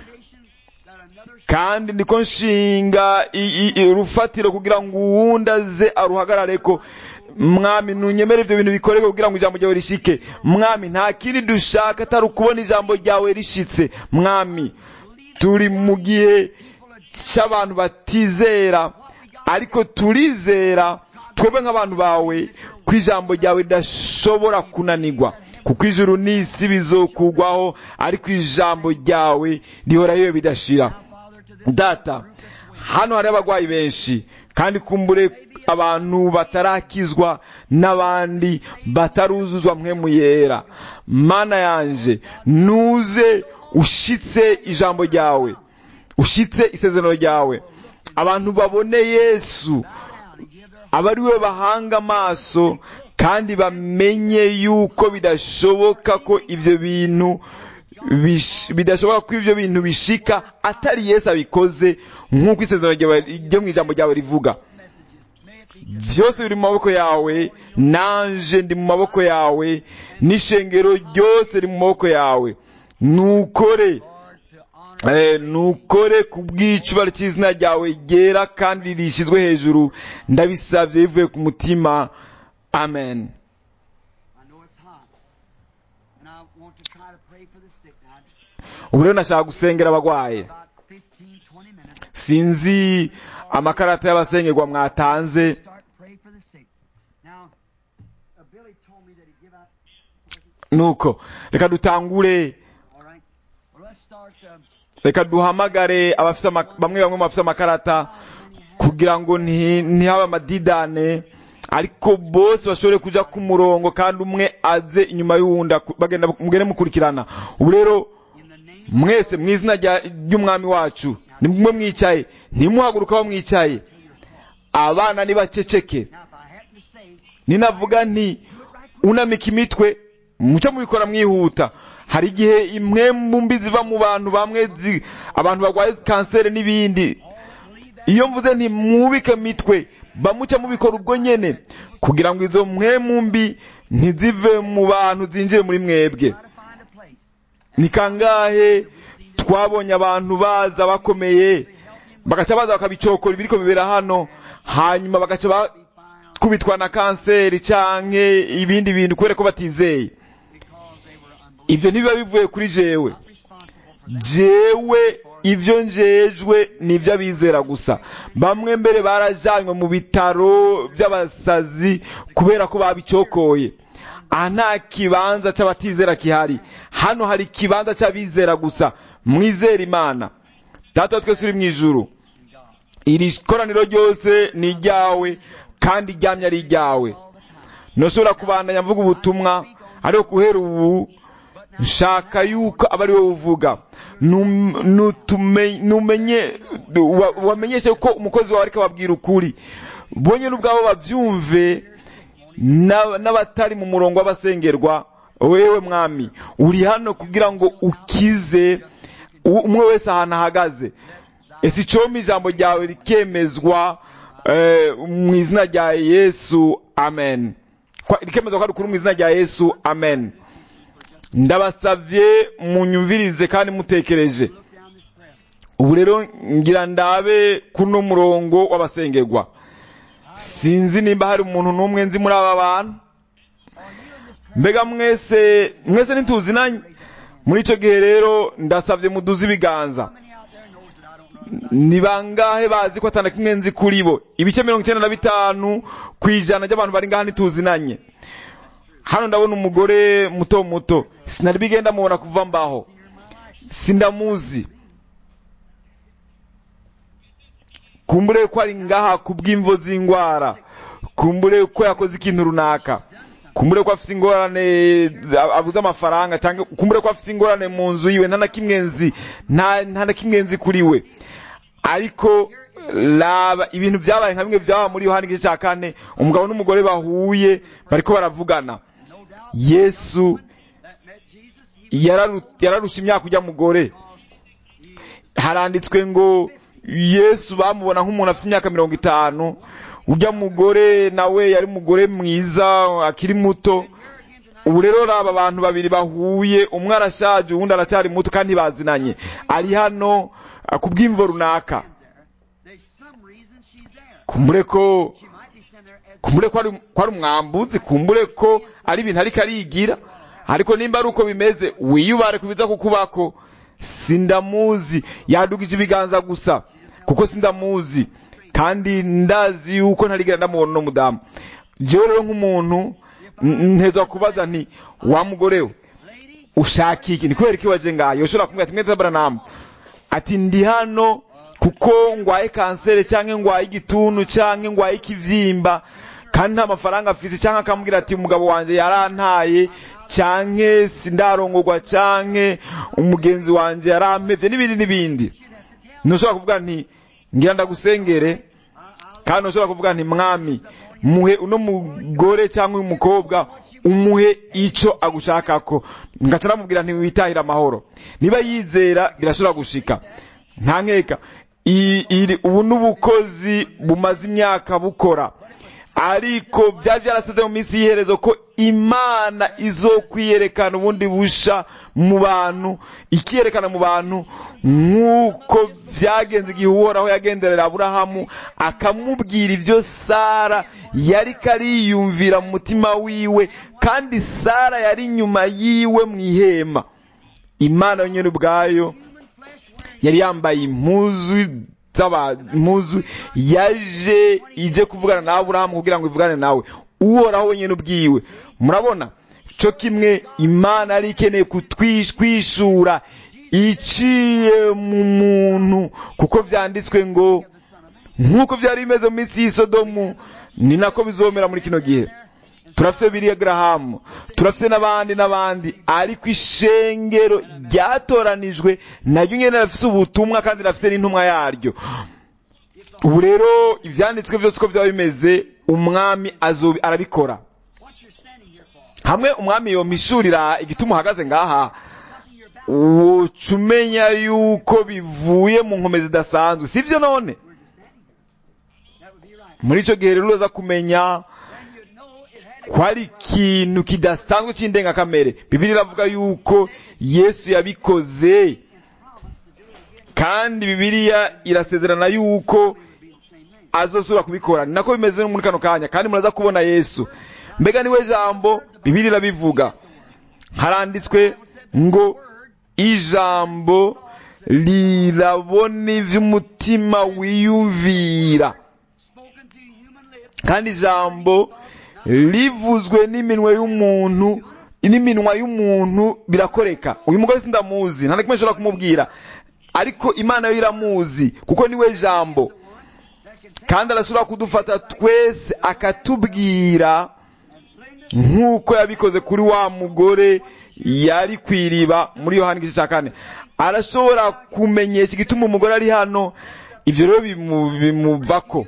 kandi niko nshinga i- i- urufatiro kugira ngo uwundi aze aruhagarare ko mwami nunyemere ibyo bintu bikoreke kugira ngo ijambo ryawe rishike mwami nta kindi dushaka atari ukubona ijambo ryawe rishitse mwami turi mu gihe cy'abantu batizera ariko turizera twebwe nk'abantu bawe ko ijambo ryawe ridashobora kunanirwa kuko ijuru n'isi bizokugwaho ariko ijambo ryawe rihoraho iyo bidashira data hano hari abarwayi benshi kandi kumbure abantu batarakizwa n'abandi bataruzuzwa mwe mu yera mana yanje nuze ushitse ijambo ryawe ushitse isezerano ryawe abantu babone yesu aba ari we bahanga amaso kandi bamenye yuko bidashoboka ko ibyo bintu bish- bidashoboka ko ibyo bintu bishika atari yesu abikoze nk'uko isezerano ryawe ryo mu ijambo ryawe rivuga byose biri mu maboko yawe nanje ndi mu maboko yawe n'ishengero ryose riri mu maboko yawe nukore Eh, nukore ku bw'icubaro cy'izina ryawe ryera kandi rishyizwe hejuru ndabisabye bivuye ku mutima amen I know it's hot. And I want to try to pray for the sick now. ubu rero nashaka gusengera abagwaye About 15, 20 minutes. sinzi amakarata y'abasengerwa mwatanze Start to pray for the sick. Now, uh, Billy told me that he'd give out. nuko reka dutangure All right. Well, let's start. Um, reka duhamagare abafise ama- bamwe bamwe mu bafise amakarata kugira ngo nti- ntihabe amadidane ariko bose bashobore kuja ku murongo kandi umwe aze inyuma y'uwundi aku- bagenda mugende mukurikirana ubu rero in the name mwese mu izina rya- ry'umwami wacu nimwe mwicaye ntimuhaguruka aho mwicaye abana nibaceceke Now, if I happen to say, ninavuga nti unamika imitwe mucyo mubikora mwihuta hari igihe imwe mu mbi ziva mu bantu bamwe zi- abantu barwaye kanseri n'ibindi iyo mvuze nti mwubike mitwe bamucya mubikora ubwo nyene kugira ngo izo mwe mu mbi ntizive mu bantu zinjire muri mwebwe try to find a place. ni kangahe twabonye abantu baza bakomeye bagaca baza bakabicokora ibiriko bibera hano hanyuma bagaca bakubitwa na kanseri canke ibindi bintu kubera ko batizeye Because they were unbelievers. ivyo ntibiba bivuye kuri jewe Not responsible for that. jewe ivyo njejwe ni ivy'abizera gusa bamwe mbere barajanywe mu bitaro by'abasazi kubera ko babicokoye aha nta kibanza c'abatizera kihari hano hari ikibanza c'abizera gusa mwizera imana data wa twese uri mu ijuru iri koraniro ryose ni iryawe kandi iryamye ari iryawe ntushobora kubandanya mvuga ubutumwa ariko guhera ubu nshaka yuko aba ari wowe uvuga Num- nutume- numenye wa- wamenyeshe ko umukozi wawe ariko ababwira ukuri bonye n'ubwabo bavyumve na- n'abatari mu murongo w'abasengerwa wewe mwami uri hano kugira ngo ukize u- umwe wese ahantu ahagaze ese icompa ijambo ryawe rikemezwa eh, mu izina rya yesu amen Kwa- rikemezwa ko ari ukuri mu izina rya yesu amen ndabasavye munyumvirize kandi mutekereje Look down this prayer. ubu rero ngira ndabe kuno murongo w'abasengerwa sinzi nimba hari umuntu n'umwe nzi muri aba bantu mbega mwese mwese ntituzinanye muri icyo gihe rero ndasabye muduze ibiganza How many out there knows that I don't know? ni bangahe bazi ko atana kimwe nzi kuri bo ibice mirongo icyenda na bitanu ku ijana ry'abantu bari ngaha ntituzinanye hano ndabona umugore muto muto sinari bigenda mubona kuva mbaho sindamuzi kumbure ko ari ngaha ku bw'imvo z'indwara kumbure ko yakoze ikintu runaka kumbure ko afite ingorane abuze amafaranga cyangwa kumbure ko afite ingorane mu nzu yiwe nta na kimwe nzi nta nta na kimwe nzi kuri we ariko raba ibintu byabaye nka bimwe byaba muri yohani igice cya kane umugabo n'umugore bahuye bariko baravugana No doubt yesu that met Jesus. He yararu- yararusha imyaka ujya mugore haranditswe ngo yesu bamubona nk'umuntu afite imyaka mirongo itanu ujya mugore nawe yari umugore mwiza akiri muto ubu rero raba abantu babiri bahuye umwe arashaje uwundi aracyari muto kandi bazinanye ari hano ah, ku bw'imvo runaka there's some reason she's there. kumbure ko She might be standing there as kumbure ko ari ko ari umwambuzi kumbure ko ari ibintu ariko arigira ariko nimba ari uko bimeze wiyubare kubiza kukubako sindamuzi yadugije ibiganza gusa kuko sindamuzi kandi ndazi yuko ntarigera ndamubona uno mudamu jewe rero nk'umuntu n- ntezwa kubaza nti wa mugore we lady. ushaka iki ni kubera iki waje ngayo ushobora kumubwira ati mwete baranamu ati ndi hano kuko ngwaye kanseri cyangwa ngwaye igituntu cyangwa ngwaye ikivyimba kandi nta mafaranga afite cyangwa akamubwira ati umugabo wanjye yarantaye cyangwa sindarongorwa cyangwa umugenzi wanjye yarampevye n'ibindi n'ibindi ntushobora kuvuga nti ngira ndagusengere kandi ntushobora kuvuga nti mwami muhe uno mugore cyangwa uyu mukobwa umuhe ico agushakako ngaca namubwira nti witahire amahoro niba yizera birashobora gushika nta nkeka I- iri- ubu n'ubukozi bumaze imyaka bukora ariko byari byaraseze mu minsi y'iherezo ko imana izokwiyerekana ubundi busha mu bantu ikiyerekana mu bantu nk'uko byagenze igihe uhoraho yagenderera aburahamu akamubwira ibyo sara yari kariyumvira mu mutima wiwe kandi sara yari inyuma yiwe mu ihema imana yonyine ubwayo yari yambaye impuzu z'aba impuzu yaje ije kuvugana na aburahamu kugira ngo ivugane nawe uhoraho wenyine ubwiwe murabona cyo kimwe imana yari ikeneye kutwishura iciye mu muntu kuko byanditswe ngo nk'uko byari bimeze mu minsi y'isodomu ni nako bizomera muri kino gihe turafite biriya garahamu turafite n'abandi n'abandi ariko ishengero ryatoranijwe naryo nyine rifite ubutumwa kandi rifite n'intumwa yaryo ubu rero ibyanditswe byose uko byaba bimeze umwami azobi arabikora What you're standing here for? hamwe umwami yomishurira igituma uhagaze ngaha woca umenya yuko bivuye mu nkome zidasanzwe sibyo none That would be right. muri icyo gihe rero uraza kumenya Then you'd know it had ko ari ikintu kidasanzwe cy'indengakamere bibiri iravuga yuko yesu yabikoze kandi bibiliya irasezerana yuko azosubira kubikora ni nako bimeze no muri kano kanya kandi muraza kubona yesu mbega niwe jambo bibiri irabivuga haranditswe ngo ijambo rirabona iby'umutima wiyumvira spoken to human lips. kandi ijambo rivuzwe n'iminwa y'umuntu n'iminwa y'umuntu birakoreka uyu mugore sindamuzi nta na kimwe nshobora kumubwira ariko imana yo iramuzi kuko niwe jambo kandi arashobora kudufata twese akatubwira nk'uko yabikoze kuri wa mugore yari ku iriba muri yohani igice cya kane arashobora kumenyesha igituma umugore ari hano ibyo rero bimu- bimuvako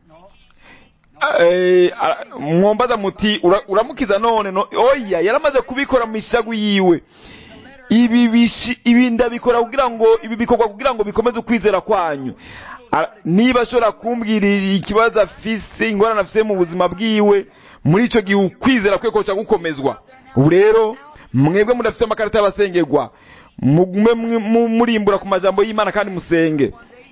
Eh, ara- mwombaza muti "Ura- uramukiza none no oya yaramaze kubikora mu ishagu yiwe ibi bishi ibi ndabikora kugira ngo ibi bikorwa kugira ngo bikomeze ukwizera kwanyu A- niba ashobora kumbwira ikibazo afise ingorane afise mu buzima bwiwe muri ico gihe ukwizera kwe koca gukomezwa ubu rero mwebwe mudafise amakarita y'abasengerwa mugume mwi- mu- murimbura ku majambo y'imana kandi musenge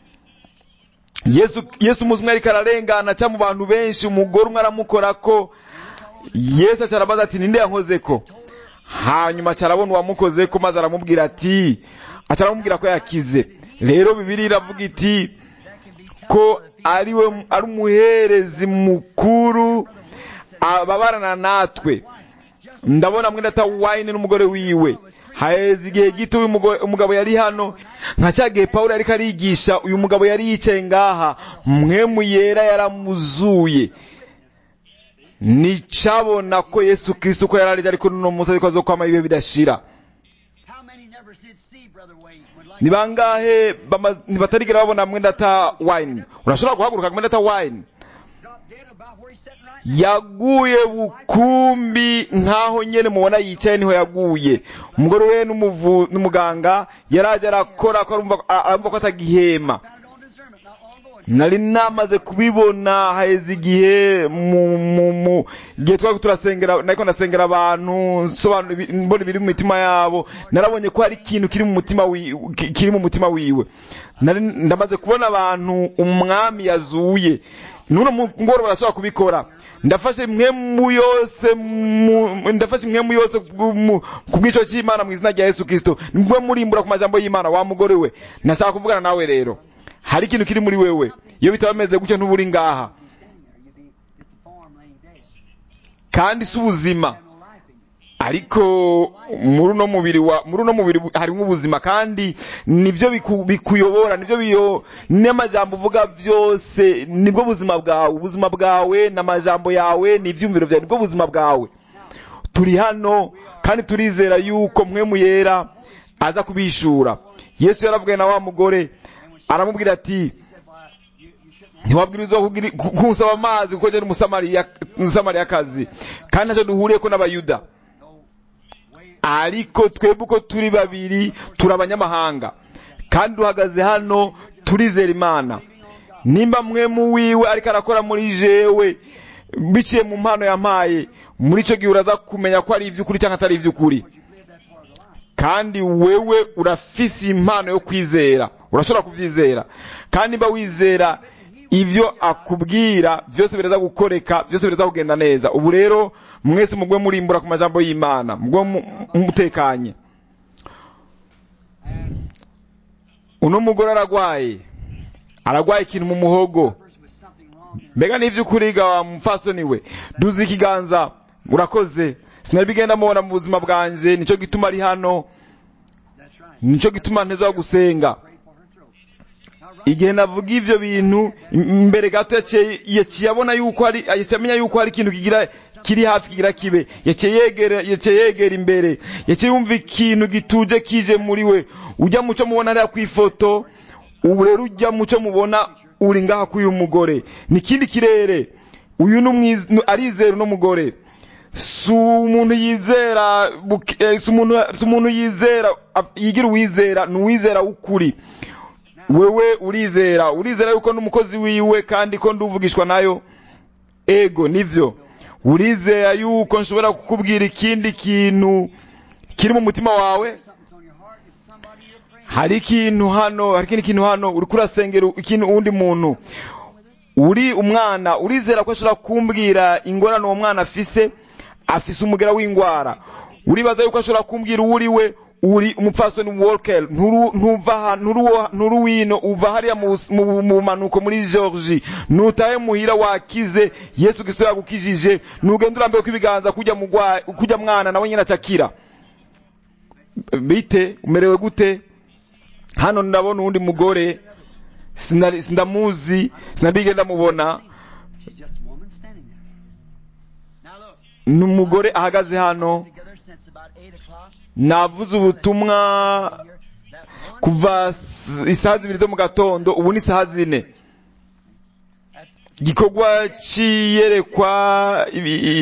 yesu yesu umunsi umwe ariko ararengana cyangwa mu bantu benshi umugore umwe aramukorako yesu acarabaza ati ninde yankozeko hanyuma acarabona uwamukozeko maze aramubwira ati acaramubwira ko yakize rero bibiri iravuga iti ko ari we ari umuherezi mukuru ababarana natwe ndabona mwenda ata wayini n'umugore wiwe haheze igihe gito uyu mugo- umugabo yari hano nka cya gihe pawulo yariko arigisha uyu mugabo yari yicaye ngaha mwemu yera yaramuzuye nicabona ko yesu kristo ko yararije ariko nuno munsi ariko azokwama ibihe bidashira How many never did see Brother Wayne would like ni bangahe bama- ntibatarigera babona mwenda ata wine urashobora guhaguruka mwenda ata wine drop dead about where he's sitting right now? yaguye bukumbi nkaho nyene mubona yicaye niho yaguye umugore we n'umuvu n'umuganga yaraje arakora ko arumva a- arumva ko atagihema Found it on discernment not long ago. nari namaze kubibona haheze igihe mu mu mu igihe twari turasengera nariko ndasengera abantu nsobanura ibi- mbona ibiri mu mitima yabo narabonye ko hari ikintu kiri mu mutima wi- ki- kiri mu mutima wiwe nari ndamaze kubona abantu umwami yazuye nuno mugoro barashobora kubikora ndafashe impwemu yose mu- ndafashe impwemu yose ku- mu- ku bw'ico cy'imana mu izina rya yesu kristo nimwe murimbura ku majambo y'imana wa mugore we nashaka kuvugana nawe rero hari ikintu kiri muri wewe iyo bitaba bimeze gutyo ntuba uri ngaha You'd be just a form laying dead. kandi si ubuzima Have no life in you. ariko muri uno mubiri wa muri uno mubiri harimo ubuzima kandi nibyo biku- bikuyobora nibyo biyo n'amajambo uvuga byose nibwo buzima bwawe ubuzima bwawe n'amajambo yawe n'ibyumviro byawe nibwo buzima bwawe turi hano kandi turizera yuko mwe muyera aza kubishura yesu yaravugaye na wa mugore aramubwira ati ntiwabwirizwa kugira- ku- kunsaba amazi kuko njye umusamariya umusamariyakazi kandi ntacyo duhuriye ko n'abayuda ariko twebwe uko turi babiri turi abanyamahanga kandi duhagaze hano turizera imana nimba mwe mu wiwe ariko arakora muri jewe biciye mu mpano yampaye muri icyo gihe uraza kumenya ko ari iby'ukuri cyangwa atari iby'ukuri kandi wewe urafise impano yo kwizera urashobora kubyizera kandi niba wizera ibyo akubwira byose biraza gukoreka byose biraza kugenda neza ubu rero mwese mugwe murimbura ku majambo y'imana mugwe mu- mutekanye uno mugore aragwaye aragwaye ikintu mu muhogo Suffers with something wrong in mbega n'ivy'ukuri ga wa mupfasoni we duze ikiganza urakoze sinari bigenda mubona mu buzima bwanje nico gituma ari hano That's right. nico gituma nteza gusenga Pray for her throat. Now, right igihe navuga ivyo bintu im- mbere gato yaciye yaciye abona yuko hari yaciye amenya yuko hari ikintu kigira kiri hafi kigira kibe yaciye yegera yaciye yegera imbere yaciye yumva ikintu gituje kije muri we ujya muco mubona hariya kw'ifoto ubu rero ujya muco mubona uri ngaha k'uyu mugore ni ikindi kirere uyu ni umwiz- ni- arizera uno mugore si umuntu yizera buke- eh, si umuntu si umuntu yizera af- yigira uwizera ni uwizera w'ukuri wewe urizera urizera yuko n'umukozi wiwe kandi ko nduvugishwa nayo ego nivyo urizera yuko nshobora kukubwira ikindi kintu kiri mu mutima wawe something's on your heart. It's somebody you're praying. hari ikintu hano hari ikindi kintu hano uriko urasengera ikintu uwundi muntu uri umwana urizera ko ashobora kumbwira ingorane uwo mwana afise afise umugera w'ingwara uribaza yuko ashobora kumbwira uwo uri we uri umupfasoni walker nturu ntuva aha nturu nturu wino uva hariya mu bus- mu mu bumanuko muri Georgie nutahe muhira wakize Yesu Kristo yagukijije nugenda urambiwe kwibiganza kujya mugwa kujya mwana nawe nyina acakira bite umerewe gute hano ndabona uwundi mugore sinari- sindamuzi sinabige ndamubona She's just a woman standing there. Now look, ni umugore ahagaze hano together since about 8 o'clock. navuze ubutumwa Here, that one kuva s- isaha zibiri zo mu gatondo ubu ni isaha zine that's igikorwa c'iyerekwa ibi- i-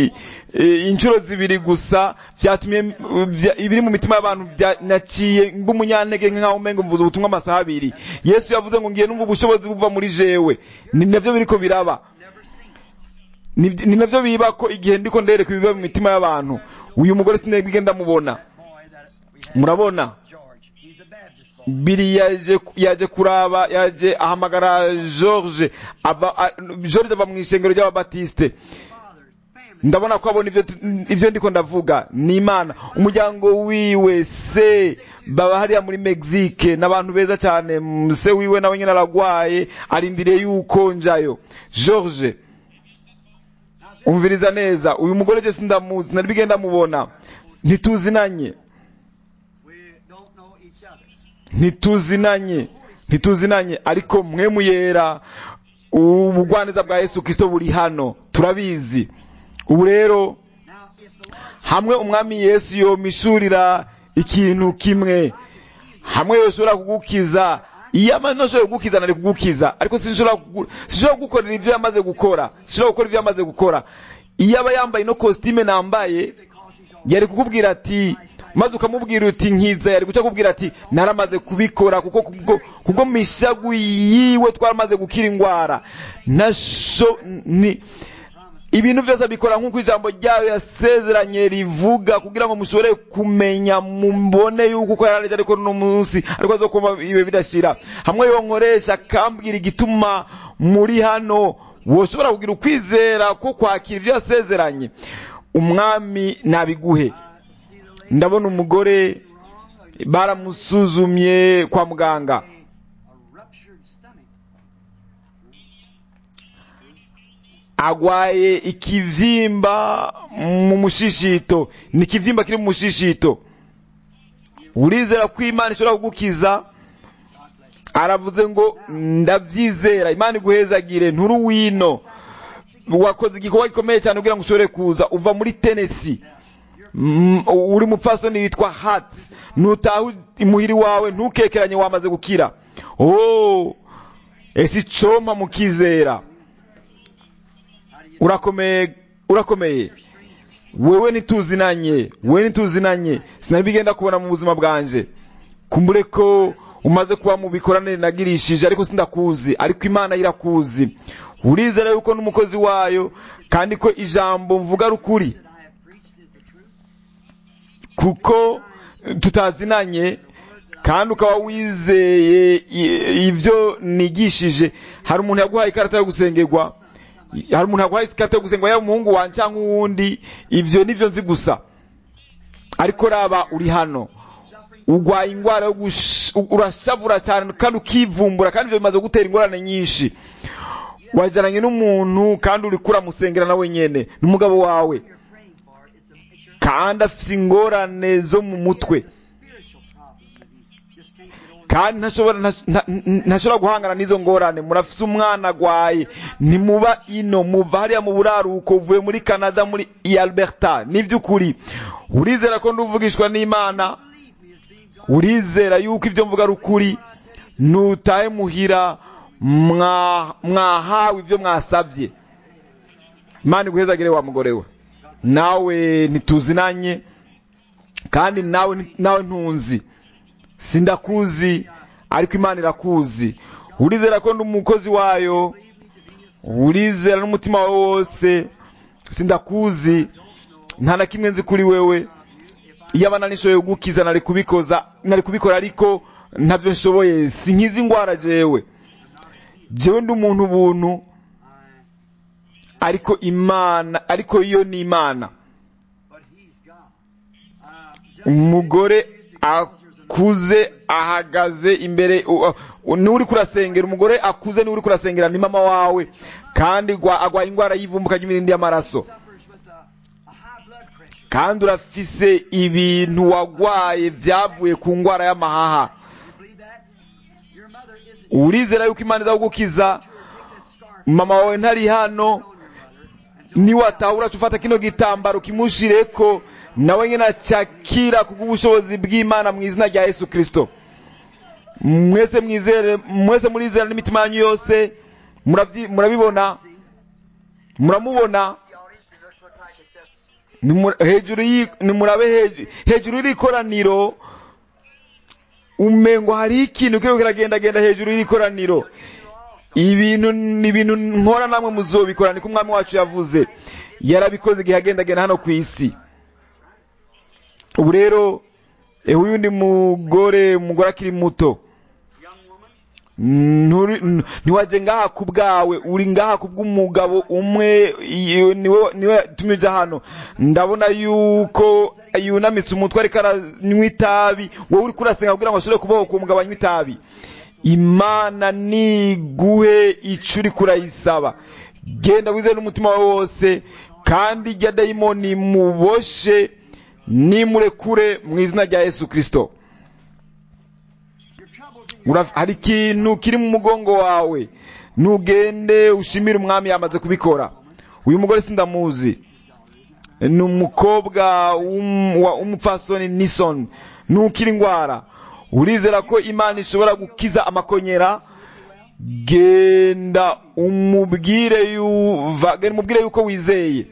eh, inshuro zibiri gusa byatumye uh, bya- ibiri mu mitima y'abantu bya- naciye ng'umunyantege nk'aho umengo mvuze ubutumwa amasaha abiri yesu yavuze ngo ngiye numva ubushobozi buva muri jewe ni navyo biriko biraba ni ni navyo biba ko igihe ndiko ndereka ibiba mu mitima y'abantu uyu mugore sinabige ndamubona boy that we had, murabona George. He's a Baptist boy. biri yaje yaje kuraba yaje ahamagara George ava a- George ava mu ishengero ry'ababatiste Father's family. ndabona ko abona ivyo tu- ivyo ndiko ndavuga ni imana umuryango wiwe se baba hariya muri Mexique n'abantu beza cyane mm, se wiwe nawe nyine aragwaye arindiriye yuko njayo George umviriza neza uyu mugore je sindamuzi nari bigenda mubona ntituzinanye We don't know each other. ntituzinanye ntituzinanye ariko mwe muyera ubugwaneza bwa yesu kirisito buri hano turabizi ubu rero Now, if the Lord hamwe umwami yesu yomishurira ikintu kimwe hamwe yoshobora kugukiza iyo amaze ntashobora kugukiza nari kugukiza ariko sinshobora kugu- sinshobora kugukorera ibyo yamaze gukora sinshobora gukora ibyo yamaze gukora iyo aba yambaye ino kositime nambaye yari kukubwira ati maze ukamubwira uti nkiza yari guca kubwira ati naramaze kubikora kuko kubwo kubwo mishagu yiwe twaramaze gukira indwara nasho ni ibintu byose abikora nk'uko ijambo ryayo yasezeranye rivuga kugira ngo mushobore kumenya mubone yuko uko yarareje ariko no munsi ariko azokuba ibe bidashira hamwe yo nkoresha akambwira igituma muri hano woshobora kugira ukwizera ko kwakira ibyo yasezeranye umwami nabiguhe ndabona umugore baramusuzumye kwa muganga a ruptured stomach. agwaye ikivyimba mu mushishito ni ikivyimba kiri mu mushishito urizera ko imana ishobora kugukiza aravuze ngo ndabyizera imana iguhezagire nturu wino wakoze igikorwa gikomeye cyane kugira ngo ushobore kuza uva muri tenesi Mm, uri mupfasoni witwa hati nutaha imuhiri wawe ntukekeranye wamaze gukira oh ese icompa mukizera urakomeye urakomeye wewe ntituzinanye wewe ntituzinanye sinari bigenda kubona mu buzima bwanje kumbure ko umaze kuba mu bikoranire nagirishije ariko sindakuzi ariko imana irakuzi urizera yuko n'umukozi wayo kandi ko ijambo mvuga ari ukuri That I have preached is the truth. kuko tutazinanye kandi ukaba wizeye i- ibyo nigishije hari umuntu yaguhaye ikarita yo gusengerwa hari umuntu yaguhaye ikarita yo gusengerwa yaba umuhungu wanjye cyangwa uwundi ibyo nibyo nzi gusa ariko raba uri hano urwaye indwara yo gush- urashavura cyane kandi ukivumbura kandi ibyo bimaze gutera ingorane nyinshi wajyananye n'umuntu kandi uri kuramusengera nawe nyene n'umugabo wawe You're praying for it's a it's your kandi afite ingorane zo mu mutwe spiritual problem that he just can't get over. kandi ntashobora nta- nta- ntashobora guhangana n'izo ngorane murafise umwana agwaye ntimuba ino muva hariya mu buraruko uvuye muri canada muri i alberta n'iby'ukuri urizera ko nduvugishwa n'imana urizera yuko ibyo mvuga ari ukuri nutahe muhira mwa- mwahawe ibyo mwasabye imana iguhezagire wa mugore we nawe ntituzinanye kandi nawe nawe ntunzi sindakuzi ariko imana irakuzi urizera ko ndi umukozi wayo urizera n'umutima wawe wose sindakuzi nta na kimwe nzi kuri wewe iyo abana nishoboye kugukiza nari kubikoza nari kubikora ariko ntabyo nshoboye sinkiza indwara jewe jewe ndi umuntu ubuntu ariko imana ariko iyo ni imana But he's God. Uh, just umugore akuze ahagaze imbere u- u- niwe uri kurasengera umugore akuze niwe uri kurasengera ni mama wawe kandi gwa- agwaye indwara y'ivumbuka ry'imirindi y'amaraso suffers with a, a high blood pressure. kandi urafise ibintu wagwaye byavuye ku ndwara y'amahaha You believe that? Your mother isn't urizera yuko imana izagukiza take that scarf mama wawe ntari hano on your mother niwatahura ufata kino gitambaro kimushireko nawe nyine acyakira kubw'ubushobozi bw'imana mu izina rya yesu kirisito mwese mwizere mwese murizera n'imitima yanyu yose muravyi- murabibona muramubona the audience, it looks like it's Nimu- hejuru y'i- nimurabe heju- hejuru y'ikoraniro umengo hariho ikintu kiriko kiragendagenda hejuru y'ikoraniro ibintu ni ibintu nkora namwe muzobikora niko umwami wacu yavuze yarabikoze igihe agendagenda hano ku isi ubu rero eh, uyu ndi mugore umugore akiri muto Nturi- n- ntiwaje ngaha ku bwawe uri ngaha ku bw'umugabo umwe iyo niwe niwe yatumye uja hano ndabona yuko yunamitse umutwe ariko aranywa itabi wowe uri kurasenga kugira ngo ashobore kubohoka uwo mugabo anywa itabi imana niguhe ico uri kurayisaba genda wizeye n'umutima wawe wose kandi irya dayimoni muboshe nimurekure mu izina rya yesu kristo Uraf- hari ikintu kiri mu mugongo wawe ntugende ushimire umwami yamaze kubikora uyu mugore sindamuzi ni umukobwa w'um- wa- w'umupfasoni nison ntukira indwara urizera ko imana ishobora gukiza amakonyera genda umubwire yuva genda umubwire yuko wizeye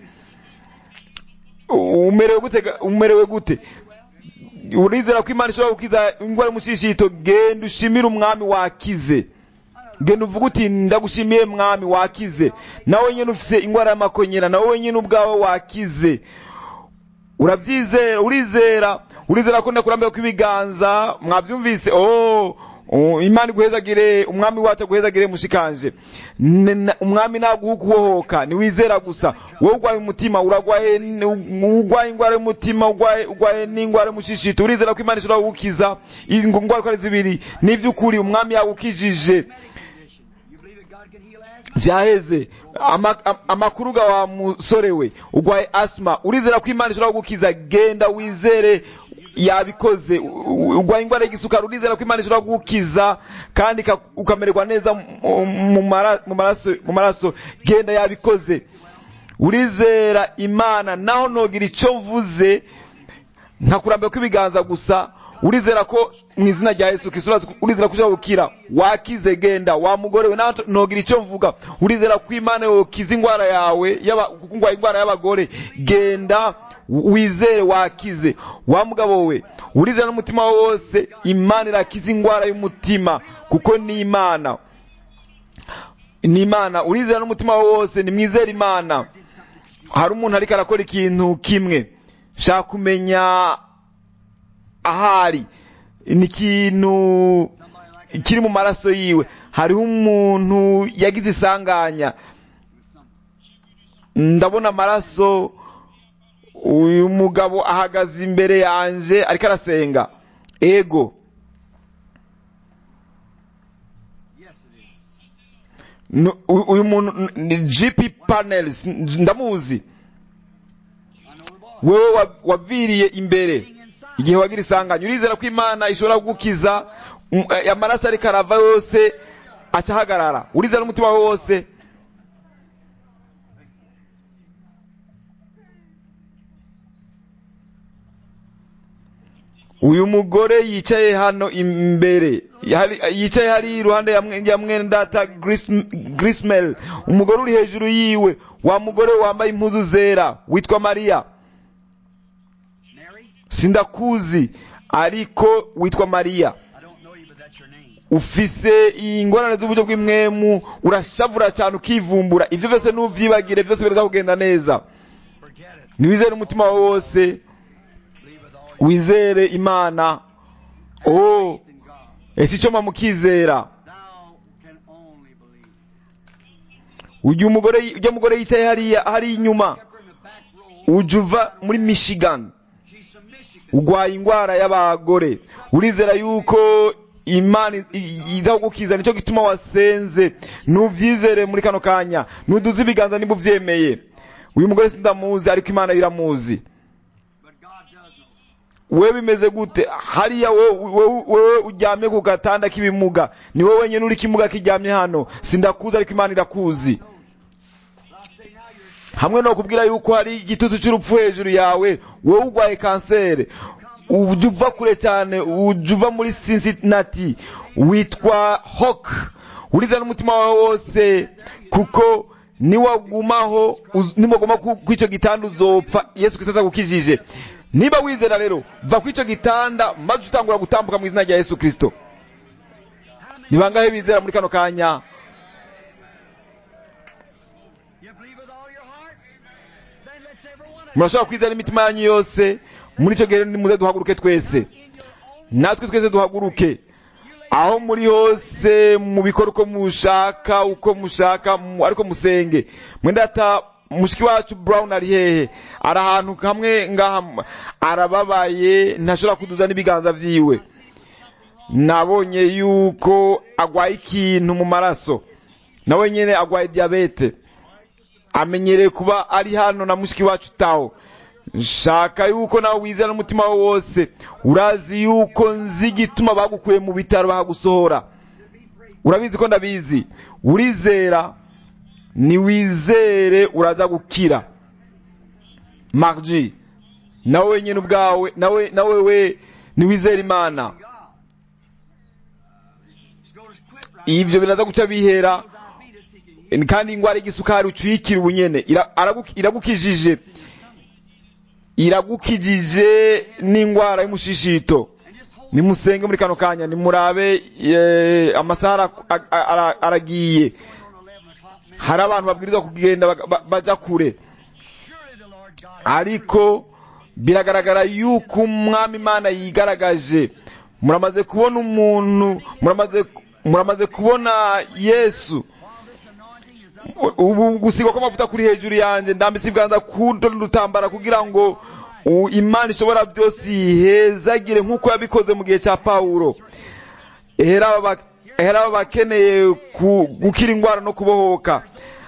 umerewe gute ga- umerewe gute urizera ko imana ishobora gukiza indwara y'umushishito genda ushimire umwami wakize genda uvuga uti ndagushimiye mwami wakize nawe nyine ufise indwara y'amakonyera nawe nyine ubwawe wakize urabyizera urizera urizera ko ndakurambiwe kw'ibiganza mwabyumvise oh oh, imana iguhezagire umwami wacu aguhezagire mushikanje N- n- umwami naguha ukubohoka niwizera gusa wowe urwaye umutima uragwaye n- urwaye indwara y'umutima urwaye urwaye n'indwara y'umushishito urizera ko imana ishobora kugukiza ingo ndwara uko ari zibiri n'ivy'ukuri umwami yagukijije You believe that God can heal asthma? byaheze Ama- am- amakuru ga wa musore we urwaye asima urizera ko imana ishobora kugukiza genda wizere yabikoze U- u- urwaye indwara y'igisukari urizera ko imana ishobora kugukiza kandi ika- ukamererwa neza mu- mu mara- mu maraso mu maraso genda yabikoze urizera imana naho nogira icyo mvuze nkakurambira kw'ibiganza gusa urizera ko mu izina rya yesu kristo urazi- urizera ko ushobora gukira wakize genda wa mugore we nawe ntogira icyo mvuga urizera ko imana yokiza indwara yawe yaba- kuko urwaye indwara y'abagore genda wizere wakize wa mugabo we urizera n'umutima wawe wose imana irakiza indwara y'umutima kuko ni imana ni imana urizera n'umutima wawe wose nimwizere imana hari umuntu ariko arakora ikintu kimwe shaka kumenya ahari ni ikintu kiri mu maraso yiwe hariho umuntu yagize isanganya ndabona amaraso uyu mugabo ahagaze imbere yanje ariko arasenga ego Yes, it is. Nu- u- uyu muntu n- ni gp panels n- ndamuzi I know the boy. wewe wa- waviriye imbere igihe wagira isanganya urizera ko imana ishobora kugukiza um, eh, amaraso ariko arava yose aca ahagarara urizera n'umutima wawe wose uyu mugore yicaye hano imbere Hari- yicaye hari iruhande ya mwe- ya mwene data Gris- grismel umugore uri hejuru yiwe wa mugore wambaye impuzu zera witwa mariya Mary? sindakuzi ariko witwa mariya I don't know you, but that's your name. ufise ingorane z'uburyo bw'imwemu urashavura cyane ukivumbura ibyo byose nuvyibagire byose bireza kugenda neza Forget it. niwizere umutima wawe wose Believe with all your wizere imana oh faith in God. ese icyo mukizera Thou can only believe. ujya umugore ujya mugore yicaye hariya hari inyuma Kept her in the back row. ujya uva muri michigan She's from Michigan. urwaye indwara y'abagore urizera yuko imana i- i- iza kugukiza nicyo gituma wasenze nubyizere muri kano kanya nuduze ibiganza niba ubyemeye uyu mugore sindamuzi ariko imana yo iramuzi But God does know. wewe bimeze gute hariya wowe wowe- wowe uryamye ku gatanda k'ibimuga ni wowe wenyine uri kimuga kiryamye hano sindakuzi ariko imana irakuzi But I say now you're hamwe no kubwira yuko hari igitutu cy'urupfu hejuru yawe wowe urwaye kanseri ujya uva kure cyane ujya uva muri cincinnati witwa hawk urizana n'umutima wawe wose kuko niwagumaho uz- niwaguma ku ku icyo gitanda uzopfa yesu kristo atagukijije niba wizera rero va ku icyo gitanda maze utangura gutambuka mu izina rya yesu kristo ni bangahe bizera muri kano kanya You believe with all your heart? Then let's every one of murashobora kwizera imitima yanyu yose muri icyo gihe nimuze duhaguruke twese in your own natwe twese duhaguruke aho muri hose mu bikora uko mushaka uko mushaka mu- ariko musenge mwenda ata mushiki wacu brown ari hehe ari ahantu hamwe ngaha m- arababaye ntashobora kuduza n'ibiganza vyiwe nabonye yuko agwaye ikintu mu maraso nawe nyene agwaye diabete amenyereye kuba ari hano na mushiki wacu tawo nshaka yuko nawe wizera n'umutima wawe wose urazi yuko nzi igituma bagukuye mu bitaro bakagusohora urabizi ko ndabizi urizera niwizere uraza gukira marji nawe wenyine ubwawe nawe nawe we niwizere imana God. It's going to quit right ivyo biraza guca bihera now. Diabetes, he can kandi ingwara y'igisukari ucuyikira ubunyene ira- aragu- iragukijije iragukijije n'ingwara y'umushishito and just hold nimusenge muri kano kanya nimurabe eh, amasaha ara- a- ara- aragiye on 11 o'clock. minute. hari abantu babwirizwa kugenda baga- ba- baja kure Surely the Lord God ariko biragaragara yuko umwami imana yigaragaje muramaze kubona umuntu muramaze muramaze kubona yesu while this anointing is up ubu gusigwa kw'amavuta kuri hejuru yanjye ndambitse ibiganza ku rutambara kugira ngo u- imana ishobora byose ihezagire nk'uko yabikoze mu gihe cya pawulo ehera aba ba- ehera aba bakeneye ku- gukira indwara no kubohoka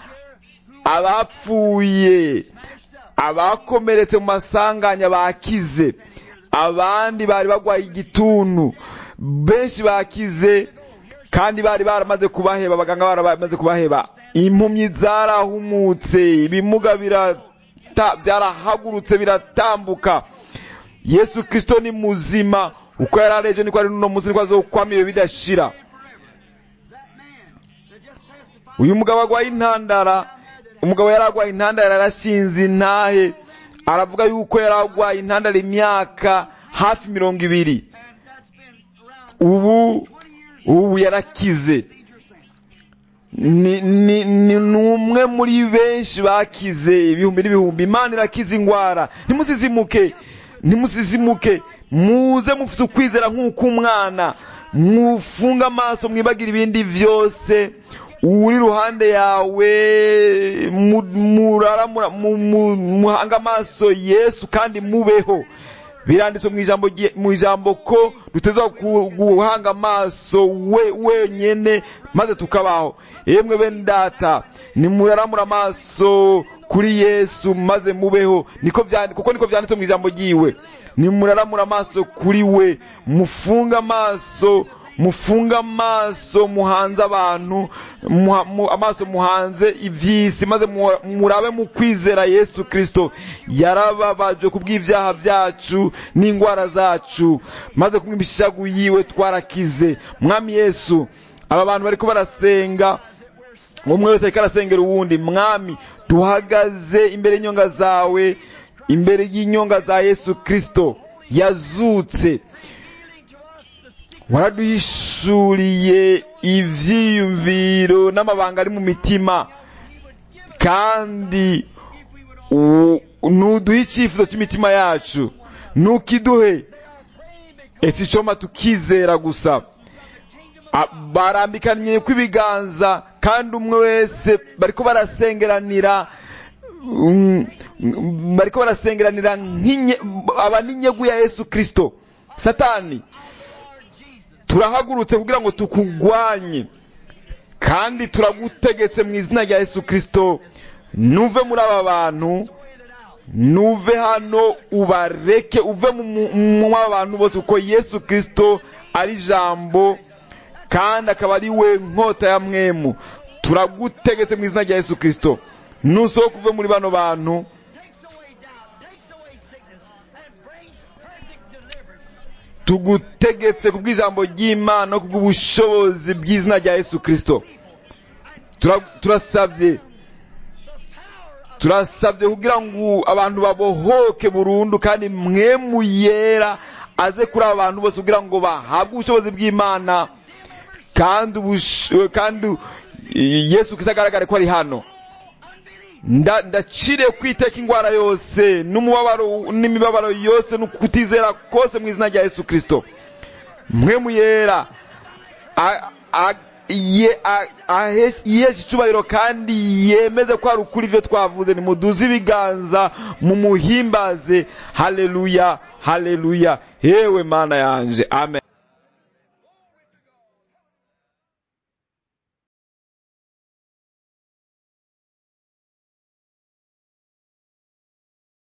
abapfuye abakomeretse mu masanganya bakize abandi bari bagwaye igituntu benshi bakize kandi bari baramaze kubaheba abaganga baramaze kubaheba impumyi zarahumutse ibimuga birata- byarahagurutse biratambuka yesu kristo ni muzima uko yari areje niko ari n'uno munsi niko azokwama ibihe bidashira that man that just testified uyu mugabo agwaye intandara umugabo yari agwaye intandara yarashinze intahe aravuga yuko yari agwaye intandara imyaka hafi mirongo ibiri and that's been around ubu 20 years ubu yarakize major thing. ni ni ni ni umwe muri benshi bakize ibihumbi n'ibihumbi imana irakiza indwara ntimusizimuke ntimusizimuke muze mufite ukwizera nk'uko umwana mufunga amaso mwibagira ibindi byose uri iruhande yawe mu- murara mura- mu- mu- muhanga amaso yesu kandi mubeho biranditswe mu ijambo rye- mu ijambo ko dutezwa gu- guhanga amaso we wenyene maze tukabaho yemwe bene data nimuraramura amaso kuri yesu maze mubeho niko byanditswe kuko niko byanditswe mu ijambo ryiwe nimuraramura amaso kuri we mufunga amaso mufunga amaso muhanze abantu muha- mu- amaso muhanze iby'isi maze mu- murabe mu kwizera yesu kristo yarababajwe ku bw'ibyaha byacu n'indwara zacu maze kumwe imishagu yiwe twarakize mwami yesu aba bantu bariko barasenga umwe wese ariko arasengera uwundi mwami duhagaze imbere y'inyonga zawe imbere y'inyonga za yesu kristo yazutse waraduhishuriye ivyiyumviro n'amabanga ari mu mitima kandi u- nuduhe icyifuzo cy'imitima yacu nukiduhe ese icoma tukizera gusa A- barambikanye kw'ibiganza kandi umwe wese bariko barasengeranira mm, mm, bariko barasengeranira nk'inye- aba n'inyegu ya yesu kristo satani turahagurutse kugira ngo tukugwanye kandi turagutegetse mu izina rya yesu kristo nuve muri aba bantu nuve hano ubareke uve mu mu- mu aba bantu bose kuko yesu kristo ari ijambo kandi akaba ari we nkota ya mwemu turagutegetse mu izina rya yesu kristo nusohoka uve muri bano bantu takes away doubt, takes away sickness, and brings perfect deliverance. tugutegetse ku bw'ijambo ry'imana no ku bw'ubushobozi bw'izina rya yesu kristo Tura- turasabye turasabye kugira ngo abantu babohoke burundu kandi mwemu yera aze kuri aba bantu bose kugira ngo bahabwe ubushobozi bw'imana kandi ubush- kandi yesu kristo agaragare ko ari hano Nda- ndaciriye kwiteka indwara yose n'umubabaro n'imibabaro yose no kutizera kose mu izina rya yesu kristo mwemu yera a- a- ye- a- ahe- yiheshe icyubahiro kandi yemeze ko hari ukuri ibyo twavuze nimuduze ibiganza mumuhimbaze haleluya haleluya yewe mana yanje amen